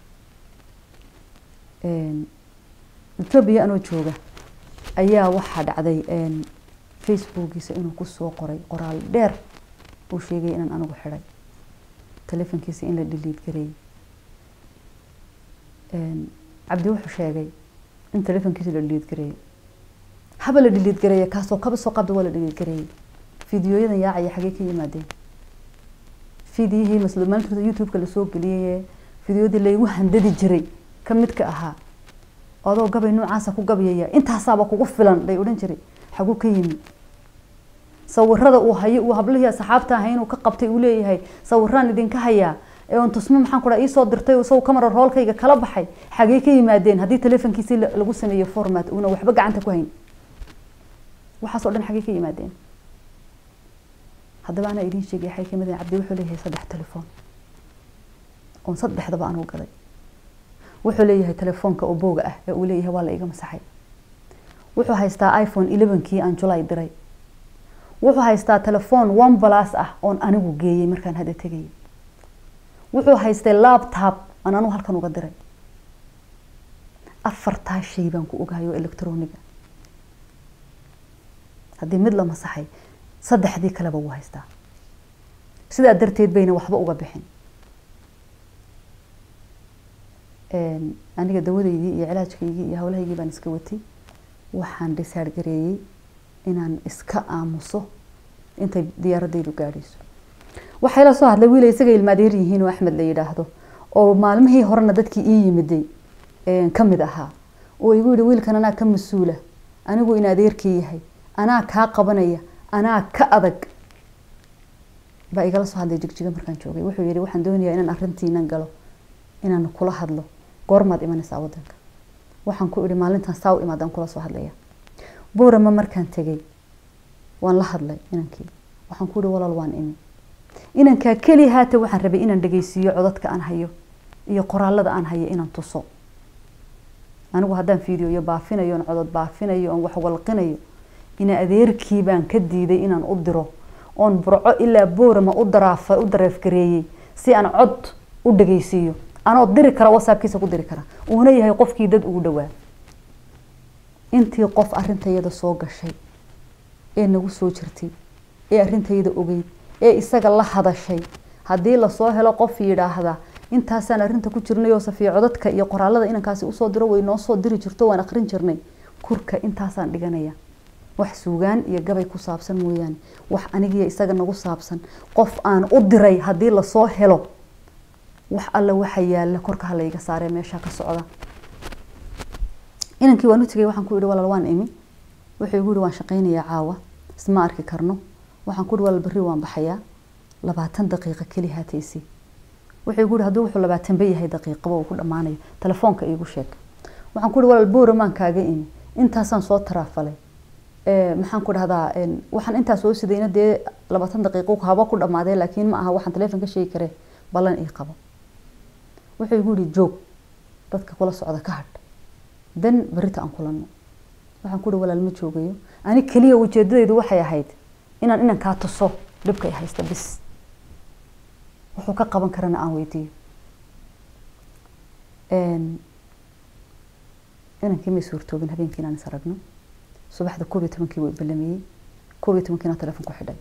etoobiya anoo jooga ayaa waxaa dhacday facebookiisa inuu kusoo qoray qoraal dheer uu sheegay inaan anigu xidhay telefonkiisa in la dhiliid gareeyey cabdi wuxuu sheegay in telefonkiisa la dhiliid gareeyey haba la dhiliid gareeya kaasoo kaba soo qabda waa la dhiliid gareeyey fideoyadan yaacaya xagee ka yimaadeen fidiyihii masl maalinta youtube-ka lasoo geliyay fideoyadii laygu handadi jiray ka midka ahaa adoo gabay noocaasa ku gabyaya intaasaaba kugu filan bay odhan jiray xaguu ka yimi sawirada uu hayo uu hablihii asxaabta ahay inuu ka qabtay uu leeyahay sawiraan idinka hayaa ee on tusmo maxaan ku dhaha iisoo dirtay isagu camera roolkayga kala baxay xagee ka yimaadeen haddii telefonkiisii lagu sameeyo format uuna waxba gacanta ku hayn waxaasoo dhan xagee ka yimaadeen haddaba anaa idiin sheegay waxay kamid cabdi wuxuu leeyahay saddex telefoon oon saddexdaba anuu gaday wuxuu leeyahay telefoonka oo booga ah ee uu leeyahay waa la iga masaxay wuxuu haystaa iphone elevenkii aan julay diray wuxuu haystaa telefoon one plus ah oon anigu geeyey markaan hadda tegayay wuxuu haystay laptop aan anigu halkan uga diray afartaa shay baan ku ogahay oo electroniga haddii mid la masaxay saddexdii kaleba wuu haystaa sidaa darteed bayna waxba uga bixin aniga dawadeydii iyo cilaajkaygii iyo howlahaygii baan iska watay waxaan dhisaar gareeyey inaan iska aamuso intay diyaaradaydu gaadhayso waxay la soo hadlay wiila isaga ilmaadeer yihiin oo axmed la yidhaahdo oo maalmihii horena dadkii ii yimiday ka mid ahaa oo igu yihi wiilkan anaa ka mas-uula anigu in adeerkii yahay anaa kaa qabanaya anaa ka adag baa igala soo hadlay jigjiga markaan joogay wuxuu yihi waxaan doonayaa inaan arrintiinan galo inaan kula hadlo goormaad imanaysaa wadanka waxaan ku idhi maalintan saa u imaadaan kula soo hadlaya boorama markaan tegay waan la hadlay inankii waxaan ku ihi walaal waan imi inankaa keli haata waxaan rabay inaan dhageysiiyo codadka aan hayo iyo qoraalada aan hayo inaan tuso anigu haddaan fiidiyoyo baafinayo on codod baafinayo oon wax walqinayo ina adeerkii baan ka diiday inaan u diro oon burco ilaa boorama u daraaf u dareefgareeyey si aan cod u dhageysiiyo anoo diri kara whatsappkiisa ku diri kara uuna yahay qofkii dad ugu dhawaa intii qof arrintayada soo gashay ee nagu soo jirtay ee arrintayada ogeyd ee isaga la hadashay haddii lasoo helo qof yidhaahda intaasaan arrinta ku jirnay oo safiya codadka iyo qoraalada inankaasi usoo diro way noo soo diri jirto waan akrin jirnay kurka intaasaan dhiganaya wax suugaan iyo gabay ku saabsan mooyaane wax anigiyo isaga nagu saabsan qof aan u diray haddii lasoo helo wax alle waxa yaala korka halayga saaree meesha ka socda inankii waan u tegay waxaan ku yihi walaal waan imi wuxuu igu yihi waan shaqaynayaa caawa isma arki karno waxaan ku yihi walaal berri waan baxayaa labaatan daqiiqa keli haataysi wuxuu igu yihi hadduu wuxuu labaatanba yahay daqiiqaba uu ku dhammaanayo telefoonka iigu sheeg waxaan ku yihi walaal booramaan kaaga imi intaasaan soo taraafalay maxaan ku dhahdaa waxaan intaa soo sidayna dee labaatan daqiiqo haba ku dhammaadee laakiin ma aha waxaan telefoon ka sheegi karee ballan ii qabo wuxuu igu yihi joog dadka kula socda ka hadh dan berita aan kulano waxaan ku yihi walaal ma joogayo ani keliya ujeedadaydu waxay ahayd inaan inankaa tuso dhibka ay haysta bis wuxuu ka qaban karana aan weydiiyo inankii may suurtoobin habeenkii inaan is aragno subaxda koob iyo tobankii wuu balamiyey koob iyo tobankiina telefon ku xidhay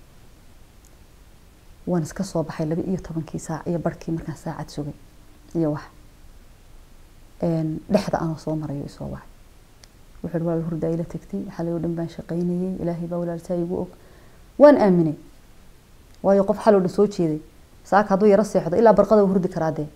waan iska soo baxay laba iyo tobankii saac iyo barhkii markaan saacad sugay iyo wax dhexda anoo soo marayo isoo wacay wuxuu ihi walaal hurdaa ila tagtay xalay oo dhan baan shaqaynayay ilaahay baa walaaltaa igu og waan aaminay waayo qof xal oo dhan soo jeeday saaka hadduu yaro seexdo ilaa barqada hurdi karaa dee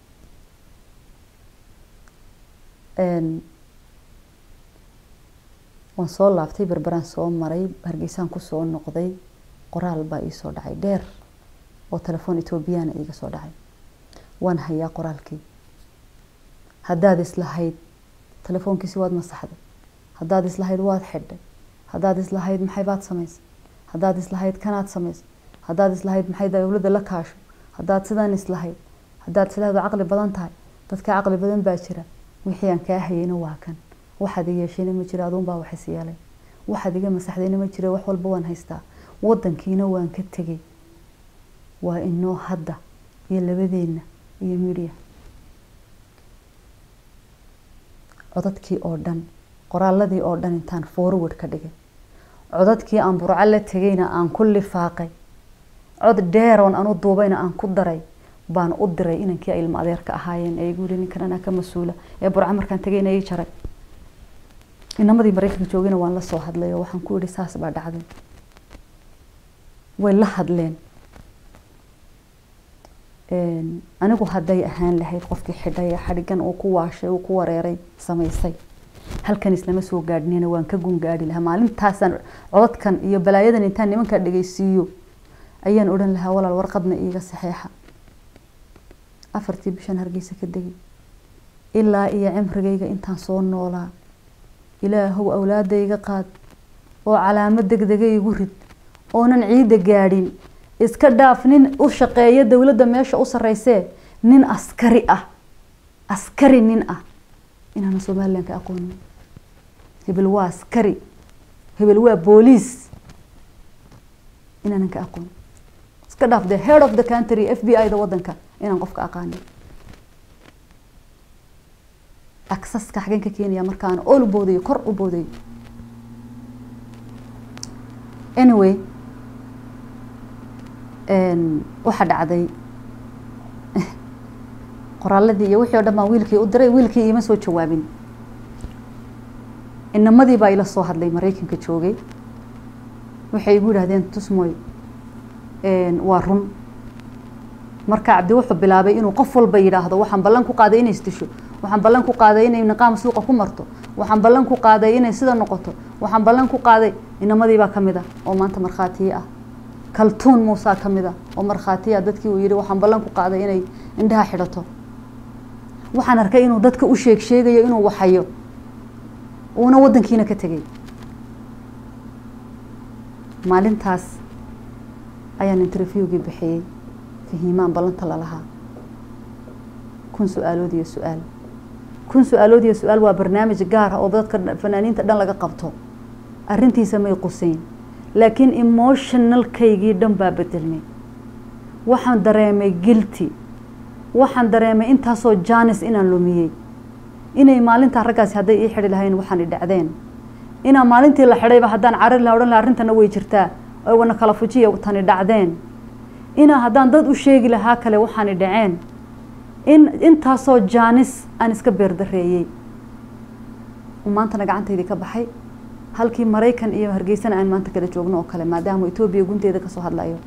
waan soo laabtay berberaan soo maray hargeysaan kusoo noqday qoraal baa iisoo dhacay dheer oo telefoon etoobiyana iiga soo dhacay waan hayaa qoraalkii haddaad islahayd telefoonkiisi waad masaxday haddaad islahayd waad xidhay haddaad islahayd maxay baad samaysay haddaad islahayd kanaad samaysay haddaad islahayd maxay dowladda la kaasho haddaad sidaan islahayd haddaad islahayd waa caqli badan tahay dadka caqli badan baa jira wixii aan kaa hayayna waa kan waxaad i yeeshayna ma jira aduunbaa wax is yeelay waxaad iga masaxdayna ma jira wax walba waan haystaa wadankiina waan ka tegay waa inoo hadda iyo labadeenna iyo midya codadkii oo dhan qoraaladii oo dhan intaan forward ka dhigay codadkii aan burco la tegayna aan ku lifaaqay cod dheeroon anu duubayna aan ku daray baan u diray inankii ay ilmo adeerka ahaayeen ee igu yiri ninkan anaa ka mas-uula ee burco markaan tegayna ii jaray inamadii maraykanka joogayna waan la soo hadlay oo waxaan ku idhi saas baa dhacday way la hadleen anigu hadday ahaan lahayd qofkii xidhay ee xadhigan uu ku waashay uu ku wareeray samaysay halkan islama soo gaadhnina waan ka gungaadhi lahaa maalintaasaan codadkan iyo balaayadan intaan nimankaa dhegeysiiyo ayaan odhan lahaa walaal warqadna iiga saxeexa afartii bishan hargeysa ka degay ilaa iyo cimrigayga intaan soo noolaa ilaahow awlaadayga qaad oo calaamo degdega igu rid oonan ciidda gaadhin iska dhaaf nin u shaqeeya dowladda meesha u sarreysee nin askari ah askari nin ah inaana somalilan ka aqoonin hebel waa askari hebel waa booliis inaanan ka aqoonin iska dhaaf the head of the country f b i da wadanka inaan qofka aqaanin aksaska xageen ka keenaya markaan ool u boodayo kor u boodayo anyway waxaa dhacday qoraaladii iyo wixii o dhan baan wiilkii u diray wiilkii iima soo jawaabin inamadii baa ila soo hadlay maraykanka joogay waxay igu yidhahdeen tusmoy waa run marka cabdi wuxuu bilaabay inuu qof walba yidhaahdo waxaan ballan ku qaaday inay isdisho waxaan ballan ku qaaday inay niqaam suuqa ku marto waxaan ballan ku qaaday inay sida noqoto waxaan ballan ku qaaday inamadii baa kamid ah oo maanta markhaatiye ah kaltuun muusaa ka mid ah oo markhaatiya dadkii uu yihi waxaan ballan ku qaaday inay indhaha xidhato waxaan arkay inuu dadka u sheeg sheegayo inuu waxayo uuna wadankiina ka tegay maalintaas ayaan interviewgii bixiyey fahiimaan ballanta lalahaa kun su-aalood iyo su-aal kun su-aalood iyo su-aal waa barnaamij gaar ah oo dadka fanaaniinta dhan laga qabto arrintiisa may quseyn laakiin emotionalkaygii dhan baa bedelmay waxaan dareemay guilty waxaan dareemay intaasoo janis inaan lumiyey inay maalintaa raggaasi hadday ii xidhi lahayn waxaan i dhacdeen inaa maalintii la xidhayba haddaan carar laha odhan laha arrintana way jirtaa oo wana kala fujiya tani dhacdeen inaa haddaan dad u sheegi lahaa kale waxaan i dhaceen in intaasoo jaanis aan iska beerdareeyey maantana gacantaydii ka baxay halkii maraykan iyo hargeysana aan maanta kala joogno oo kale maadaama etoobiya gunteeda kasoo hadlayo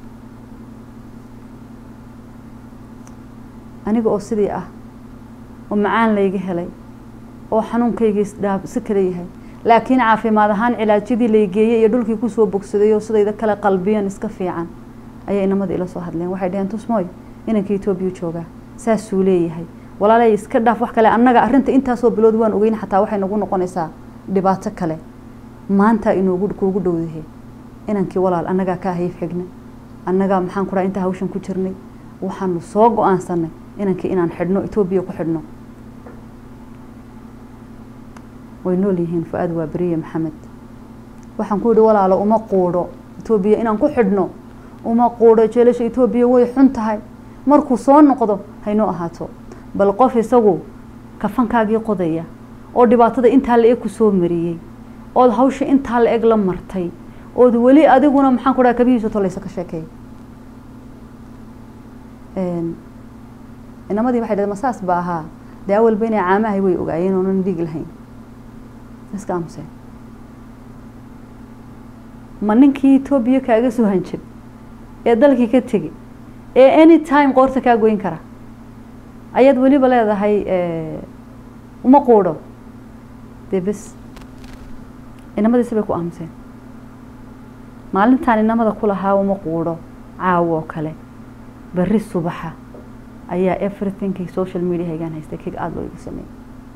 aniga oo sidii ah oo macaan layga helay oo xanuunkaygii si kala yahay laakiin caafimaad ahaan cilaajyadii laygeeyey iyo dhulkii kusoo bogsaday oo sidayda kale qalbiyan iska fiican ayay inamada ila soo hadleen waxay dhaheen tusmoy inanka etoobiya joogaa saasuu leeyahay walaalay iska dhaaf wax kale annaga arrinta intaasoo bilood waan ogeyn xataa waxay nagu noqonaysaa dhibaato kale maanta inoogu kuugu dhowdahe inankii walaal annagaa ka hayf xigna annagaa maxaan ku dhaha intaa hawshan ku jirnay waxaanu soo go-aansanay inankii inaan xidhno etoobiya ku xidhno way nool yihiin fu-aad waa beriye maxamed waxaan ku yidhi walaalo uma quudho etoobiya inaan ku xidhno uma quudho jeelasha etoobiya way xun tahay markuu soo noqdo haynoo ahaato bal qof isagu kafankaagii qodaya oo dhibaatada intaa la eg ku soo mariyey ood hawsha intaa la eg la martay ood weli adiguna maxaan ku dhaha kabihiisa tolaysa ka sheekeey inamadii waxay dhaheen masaas ba ahaa dee awalba inay caamahay way ogaayeen oonan dhiig lahayn iska aamuseen ma ninkii etoobiya kaaga soo hanjab ee dalkii ka tegey ee any time qoorta kaa goyn kara ayaad weliba leedahay uma quudho dee bes inamadiisi bay ku aamuseen maalintaan inamada ku lahaa uma quudho caawo oo kale berri subaxa ayaa everythingkii social mediahaygaan haystay kig aada loo igu sameeyey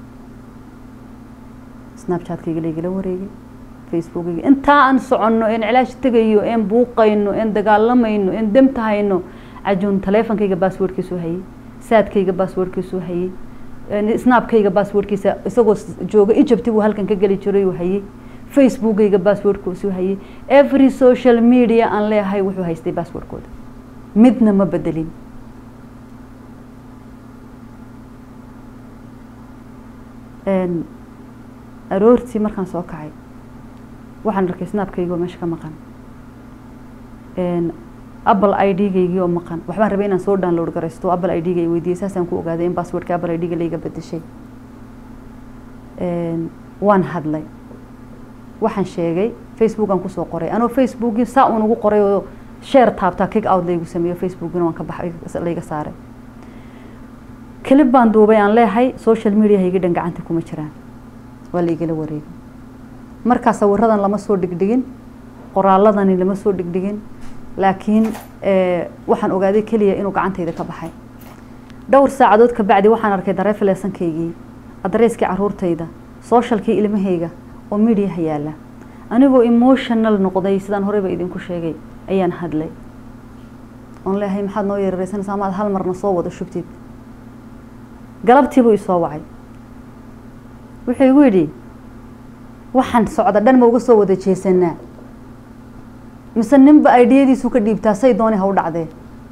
snapchatkayga laygala wareegay facebookayga intaa aan soconno een cilaash tegayo een buuqayno een dagaalamayno een demtahayno cajuun taleefonkayga basswordkiisuu hayay saadkayga basswordkiisuu hayay snapkayga basswordkiisa isagoo jooga egypt buu halkan ka geli jiray uu hayay facebookayga basswordkiisuu hayay every social media aan leeyahay wuxuu haystay basswordkooda midna ma bedelin aroortii markaan soo kacay waxaan arkay snapkaygi oo meesha ka maqan apple i d gaygii oo maqan waxbaan rabay inaan soo download garaysto apple i d ga weydiiyey saasaan ku ogaaday in passwordka apple i d ga layga bedeshay waan hadlay waxaan sheegay facebook aan kusoo qoray anoo facebookii saa uun ugu qoray oo share taabtaa kick out laygu sameeyo facebookina waan ka baxay layga saaray kelib baan duubay aan leehay social media hayga dhan gacanta kuma jiraan waa laigala wareegay markaa sawiradan lama soo dhigdhigin qoraaladani lama soo dhigdhigin laakiin waxaan ogaaday keliya inuu gacantayda ka baxay dhowr saacadood ka bacdi waxaan arkay dareefaleesankaygii adreyskii caruurtayda socialkii ilmahayga oo mediaha yaala anigoo emotional noqday sidaan horeyba idinku sheegay ayaan hadlay oon leehay maxaad noo yeerareysanaysaa amaad hal marna soo wada shubtid galabtiibuu isoo wacay wuxuu igu yidhi waxaan socda dhan ma uga soo wada jeesanaa mise ninba aidiyadiisu ka dhiibtaa say dooni ha u dhacdee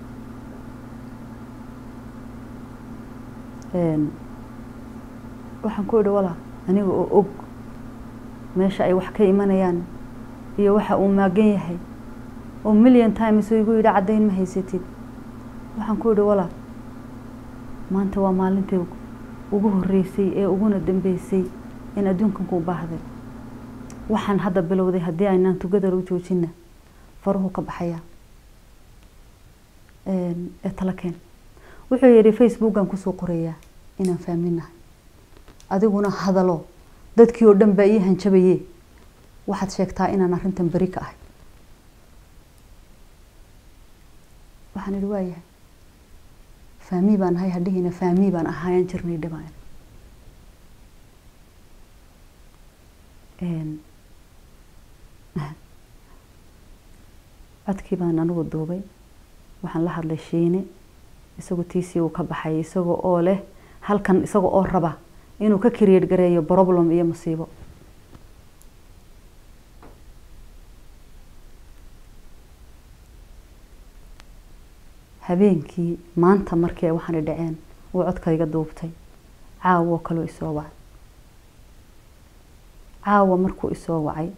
waxaan ku idhi walaa aniga oo og meesha ay wax ka imanayaan iyo waxa uu maagan yahay oo million times igu yidhi caddayn ma haysatid waxaan ku idhi walaa maanta waa maalintii ugu horeysay ee uguna dambeysay in adduunkan kuu baahday waxaan hadda bilowday haddii aynaan tugadar u joojina faruhu ka baxaya ee tala keen wuxuu yidhi facebookan kusoo qorayaa inaan fahminahay adiguna hadalo dadkii oo dhan baa ii hanjabaye waxaad sheegtaa inaan arrintan beri ka ahay waxaan idhi waayahay faami baan ahay hadhihiina faami baan ahaayaan jirnay dhibaan codkii baan anigu duubay waxaan la hadlay shiine isagoo tiisii uu ka baxay isagoo oo leh halkan isaga oo raba inuu ka create gareeyo problem iyo masiibo habeenkii maanta markii waxaana dhaceen uu codkayga duubtay caawo kaloo isoo wacay caawa markuu isoo wacay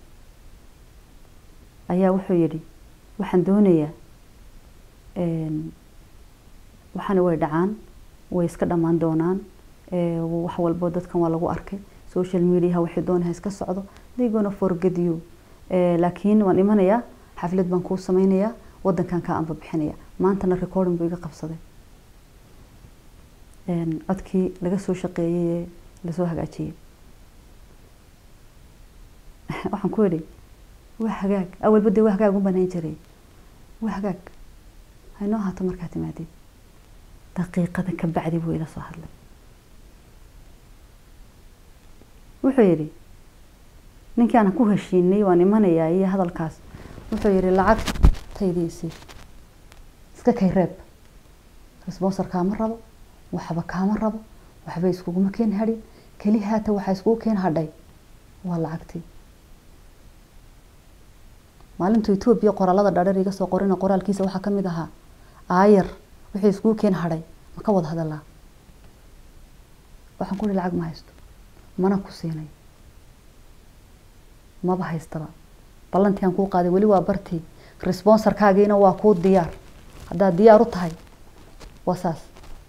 ayaa wuxuu yidhi waxaan doonayaa waxaana way dhacaan way iska dhammaan doonaan wax walbo dadkan waa lagu arkay social mediaha waxay doonaha iska socdo they gonna forget you laakiin waan imanayaa xaflad baan kuu sameynayaa wadankan kaa anba bixinaya maantana recording buu iga qabsaday codkii laga soo shaqeeyey ee lasoo hagaajiyey waxaan ku idhi waa hagaag awalba dee waa hagaag u banayn jiray waa hagaag haynoo haato markaa timaadid daqiiqada ka bacdi buu ila soo hadlay wuxuu yidhi ninkii aan ku heshiinay waan imanayaa iyo hadalkaas wuxuu yidhi lacagtaydiisii iska kay reeb resbonsor kaama rabo waxba kaama rabo waxba iskuguma keen hadhin keli haata waxaa iskugu keen hadhay waa lacagtii maalintu etoobiya qoraalada dhaadheer iga soo qorina qoraalkiisa waxaa kamid ahaa aayar wixii iskugu keen hadhay ma ka wada hadalaa waxaan ku ihi lacag ma haysto mana ku siinay maba haystaba ballantii aan kuu qaaday weli waa bartii responsorkaagiina waa kuu diyaar haddaad diyaar u tahay waa saas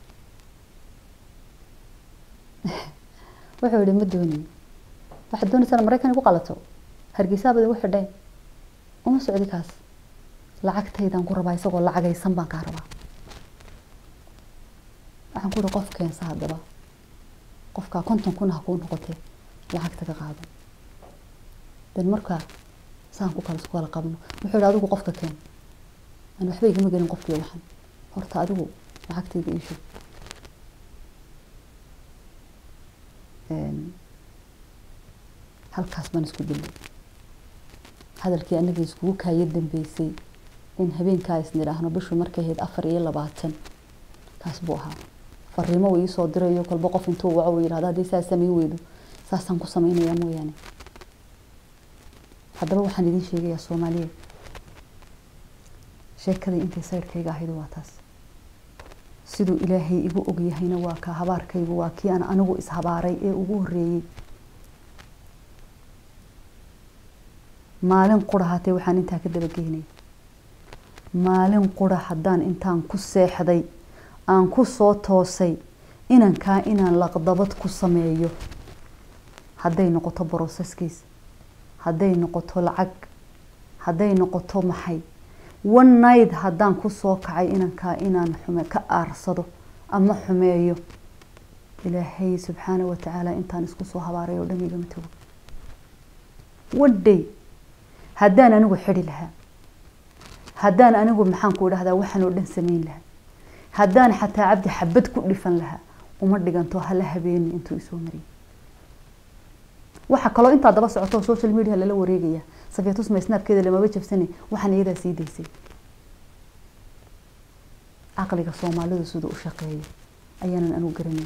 wuxuu yihi ma dooniy waxaad doonaysaa maraykan igu qalato hargeysaabad igu xidheen uma socdi kaas lacagtaydaan ku rabaa isagoo lacagaysan baan kaa rabaa waxaan ku ihi qof keensa haddaba qofkaa konton kun ha kuu noqotee lacagta ka qaado den markaa saan ku kala isku kala qabno wuxuu yihi adigu qofka keen aan waxba igama gelin qofkii waxan horta adigu lacagtayda iisho halkaas baan isku dilay hadalkii anaga iskugu kaaya dambeysay in habeenkaa isnidhaahno bishu markay ahayd afar iyo labaatan kaas buu ahaa fariimo uu iisoo dirayo kolba qof intuu waco uu yidhahdo haddii saa samayn weydo saasaan ku samaynayaa mooyaane haddaba waxaan idiin sheegayaa soomaaliya sheekadii intay sayrkayga ahayd waa taas siduu ilaahay igu ogyahayna waa kaa habaarkaygu waa kii aan anigu ishabaaray ee ugu horeeyey maalin qura hatee waxaan intaa ka dabageynay maalin qura haddaan intaan ku seexday aan ku soo toosay inankaa inaan laqdabad ku sameeyo hadday noqoto broseskiis hadday noqoto lacag hadday noqoto maxay one night haddaan kusoo kacay inankaa inaan xume ka aarsado ama xumeeyo ilaahay subxaana wa tacaala intaan isku soo habaaray oo dhan igama tago wadhay haddaan anigu xidhi lahaa haddaan anigu maxaan ku idhahdaa waxaan oo dhan samayn lahaa haddaan xataa cabdi xabad ku dhifan lahaa uma dhiganto hala habeeni intuu isoo mariyay waxa kaloo intaa daba socoto social media lala wareegaya safeetusma snaabkeeda lamaba jabsane waxaan iyadaa sii daysay caqliga soomaalidu siduu u shaqeeyo ayaanan anigu garanayn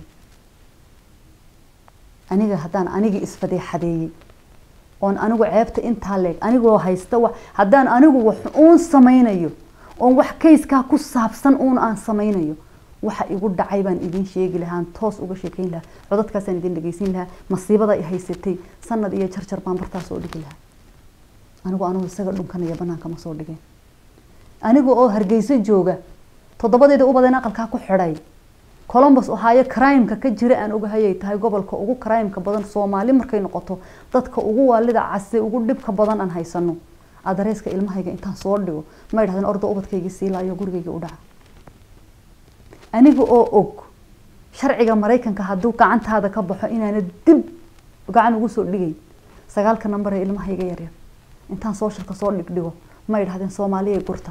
aniga haddaan anigii isfadeexadeeyey oon anigu ceebta intaa leeg anigoo haysta wa haddaan anigu wax uun samaynayo oon wax kayskaa ku saabsan uun aan samaynayo waxa igu dhacay baan idiin sheegi lahaan toos uga sheekeyn lahaa codadkaasaan idin dhegeysin lahaa masiibada i haysatay sanad iyo jarjar baan bartaas oo dhigi lahaa anigu anigu isaga dhunkanaya banaanka ma soo dhigeen aniga oo hargeyso jooga toddobadeeda ubadeen aqalkaa ku xidhay colombus ohaayo crimeka ka jira aan ogahayay tahay gobolka ugu crimeka badan soomaali markay noqoto dadka ugu waalida case ugu dhibka badan aan haysano adareeska ilmahayga intaan soo dhigo ma idhahdeen orda ubadkayga siilaayo gurigayga u dhaca aniga oo og sharciga maraykanka hadduu gacantaada ka baxo inaana dib gacan ugu soo dhigayn sagaalka nambar ee ilmahayga yaryar intaan sooshalka soo dhigdhigo ma idhahdeen soomaaliyay gurta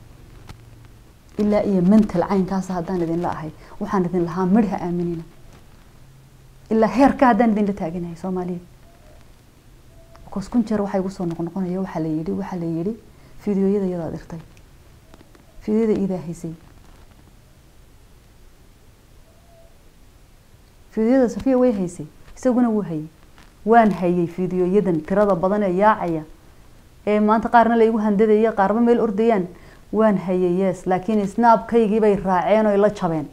ilaa iyo mental caynkaas haddaan idinla ahay waxaan idin lahaa midha aaminina ilaa heerka haddaan idinla taaganahay soomaaliya bcause kun jeer waxaa igu soo noqnoqonaya waxaa la yidhi waxaa la yidhi fideoyada iyadaa dirtay fideoyada iidaa haysay fideoyada safiya way haysay isaguna wuu hayay waan hayay fideoyadan tirada badan ee yaacaya ee maanta qaarna la igu handadaya qaarba meel ordayaan waan hayay yes laakiin snaabkaygii bay raaceen oy la jabeen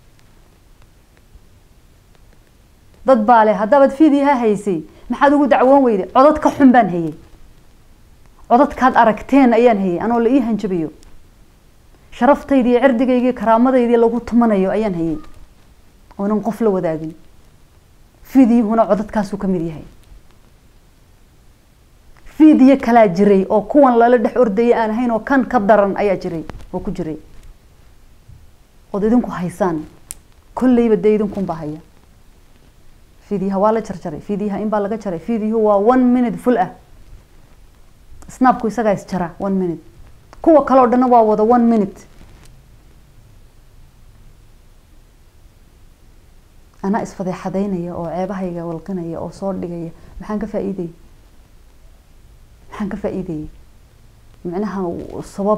dad baa leh haddaabad fiidiha haysay maxaad ugu dacwoon weyday codad ka xun baan hayay codadkaad aragteen ayaan hayay anoo la ii hanjabayo sharaftaydi iyo cirdigaygii karaamadaydii lagu tumanayo ayaan hayay oonan qof la wadaagin fiidiyuhuna codadkaasuu ka mid yahay fiidiyo kalaa jiray oo kuwan lala dhex ordayay aan ahayn oo kan ka daran ayaa jiray oo ku jiray ood idinku haysaan kolleyba dee idinkunbaa haya fiidiyaha waa la jarjaray fiidiyaha in baa laga jaray fiidiyuhu waa one minute full ah snapku isagaa is jara one minute kuwa kale o dhanna waa wada one minute anaa isfadeexadaynaya oo ceebahayga walqinaya oo soo dhigaya maxaan ka faa-iidayay maxaan ka faa-iidayay micnaha sabab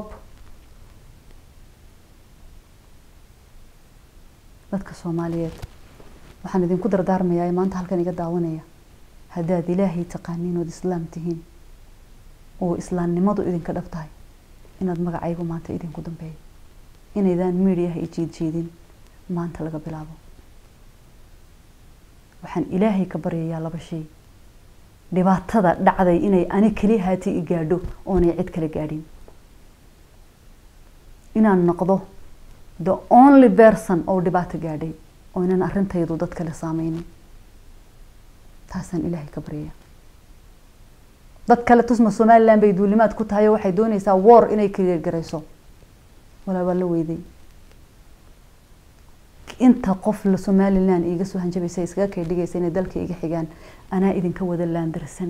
dadka soomaaliyeed waxaan idinku dardaarmayaa maanta halkan iga daawanaya haddaad ilaahay taqaaniin ood islaam tihiin oo islaamnimadu idinka dhab tahay inaad magacaygu maanta idinku dambeeyo inaydaan midiyaha i jiidjiidin maanta laga bilaabo waxaan ilaahay ka baryayaa laba shay dhibaatada dhacday inay ani keli haati i gaadho oonay cid kala gaadhin inaan noqdo the only person oo dhibaato gaadhay oo inan arrintaydu dad kale saameynin taasaan ilaahay ka baryaya dad kale tusma somaliland bay duulimaad ku tahay oo waxay dooneysaa war inay kaligarayso walaa waa la weyday inta qof la somaliland iiga soo hanjabaysa iskaga kay dhigaysa inay dalka iga xigaan anaa idinka wada laandarsan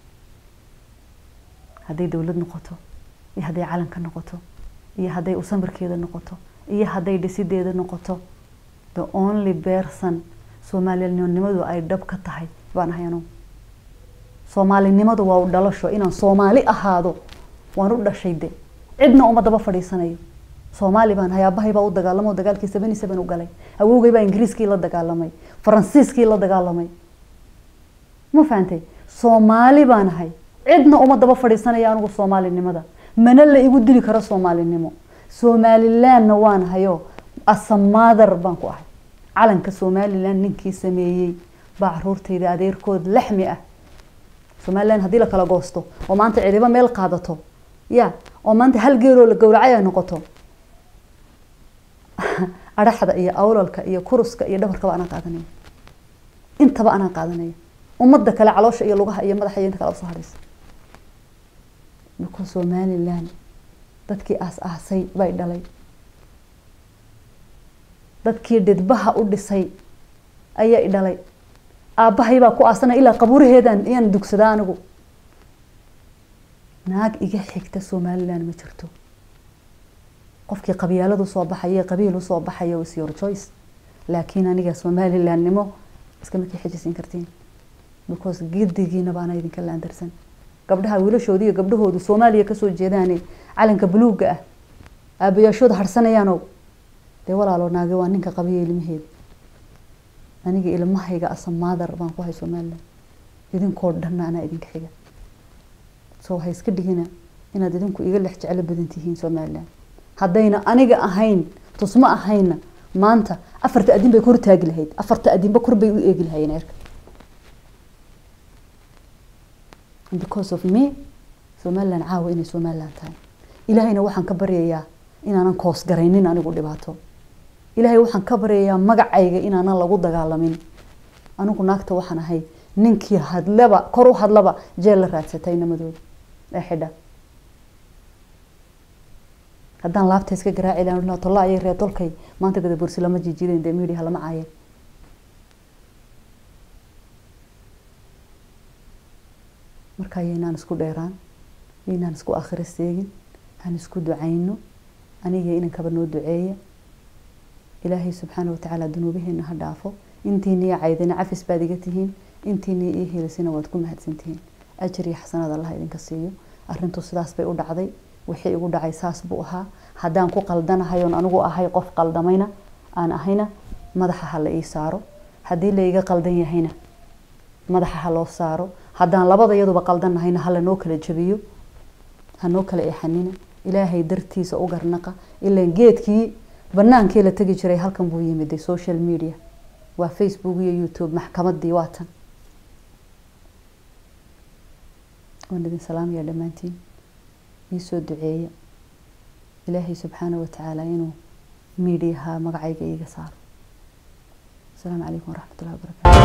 hadday dowlad noqoto iyo hadday calanka noqoto iyo hadday usamirkeeda noqoto iyo hadday dhisideeda noqoto the only person soomaalinimadu ay dhab ka tahay baan ahay anugu soomaalinimadu waa u dhalasho inaan soomaali ahaado waan u dhashay de cidna uma daba fadhiisanayo soomaali baan ahay aabahay baa u dagaalamo dagaalkii seven seven u galay awowgay baa ingiriiskii la dagaalamay faransiiskii la dagaalamay ma fahantay soomaali baan ahay cidna uma daba fadhiisanaya anigu soomaalinimada mana la igu dili karo soomaalinimo somalilandna waan ahayo asamaadar baan ku ahay calanka somaliland ninkii sameeyey baa caruurtayda adeerkood laxmi ah somaliland haddii la kala goosto oo maanta cidibo meel qaadato ya oo maanta hal geeloo la gowracay ay noqoto adhaxda iyo awlalka iyo kuruska iyo dhabarkaba anaa qaadanaya intaba anaa qaadanaya ummadda kale caloosha iyo lugaha iyo madaxa iyo inta kale usoo hadhaysa because somaliland dadkii aas aasay bay dhalay dadkii dhidbaha u dhisay ayay dhalay aabbahay baa ku aasanaya ilaa qabuuraheedan iyaan dugsadaa anigu naag iga xigta somaliland ma jirto qofkii qabyaaladu soo baxaya qabiil usoo baxaya is your choice laakiin aniga somalilandnimo iskama kii xijisiin kartiin because gidigiina baana idinka laandarsan gabdhaha wiilashooda iyo gabdhahoodu soomaaliya kasoo jeedaane calanka buluuga ah aabayaashooda harsanayaanow dee walaalo naage waa ninka qabiya ilmaheeda aniga ilmahayga asa maadar baan ku hay somaliland idinkoo dhanna anaa idinka xiga so ha iska dhigina inaad idinku iga lex jeclo badan tihiin somaliland haddayna aniga ahayn tusma ahayna maanta afarta adin bay kor taagi lahayd afarta adinba kor bay u eegi lahayeen erka because of me somaliland caawa inay somaliland tahay ilaahayna waxaan ka baryayaa inaanan koos garaynin anigu dhibaato ilaahay waxaan ka baryayaa magacayga inaanan lagu dagaalamin anigu naagta waxaan ahay ninkii hadlaba kor u hadlaba jeel la raadsatay namadooda ee xidha haddaan laabta iska garaaci lahaa tolla ayay reer dolkay maanta gada bursi lama jiijideen dee media lama caayeen marka yaynaan isku dheeraan yaynaan isku akhira seegin han isku ducayno aniga inankaba noo duceeya ilaahay subxaana watacaala dunuubaheena ha dhaafo intiina iyo caydina cafis baad iga tihiin intiina iyo helisina waad ku mahadsantihiin ajar iyo xasanaad allah idinka siiyo arintu sidaas bay u dhacday wixii igu dhacay saas buu ahaa haddaan ku qaldanahay oon anigu ahay qof qaldamayna aan ahayna madaxa ha la ii saaro haddii la iga qaldan yahayna madaxa ha loo saaro haddaan labada iyaduba qaldanahayna ha lanoo kala jabiyo ha noo kala eexanina ilaahay dartiisa u garnaqa ilaan geedkii banaankii la tegi jiray halkan buu yimiday social media waa facebook iyo youtube maxkamadii waa tan waan idin salaamaya dhammaantiin iisoo duceeya ilaahay subxaana watacaala inuu miidiyaha magacayga iiga saaro asalaamu calaykum waraxmat ullahi wabarakatu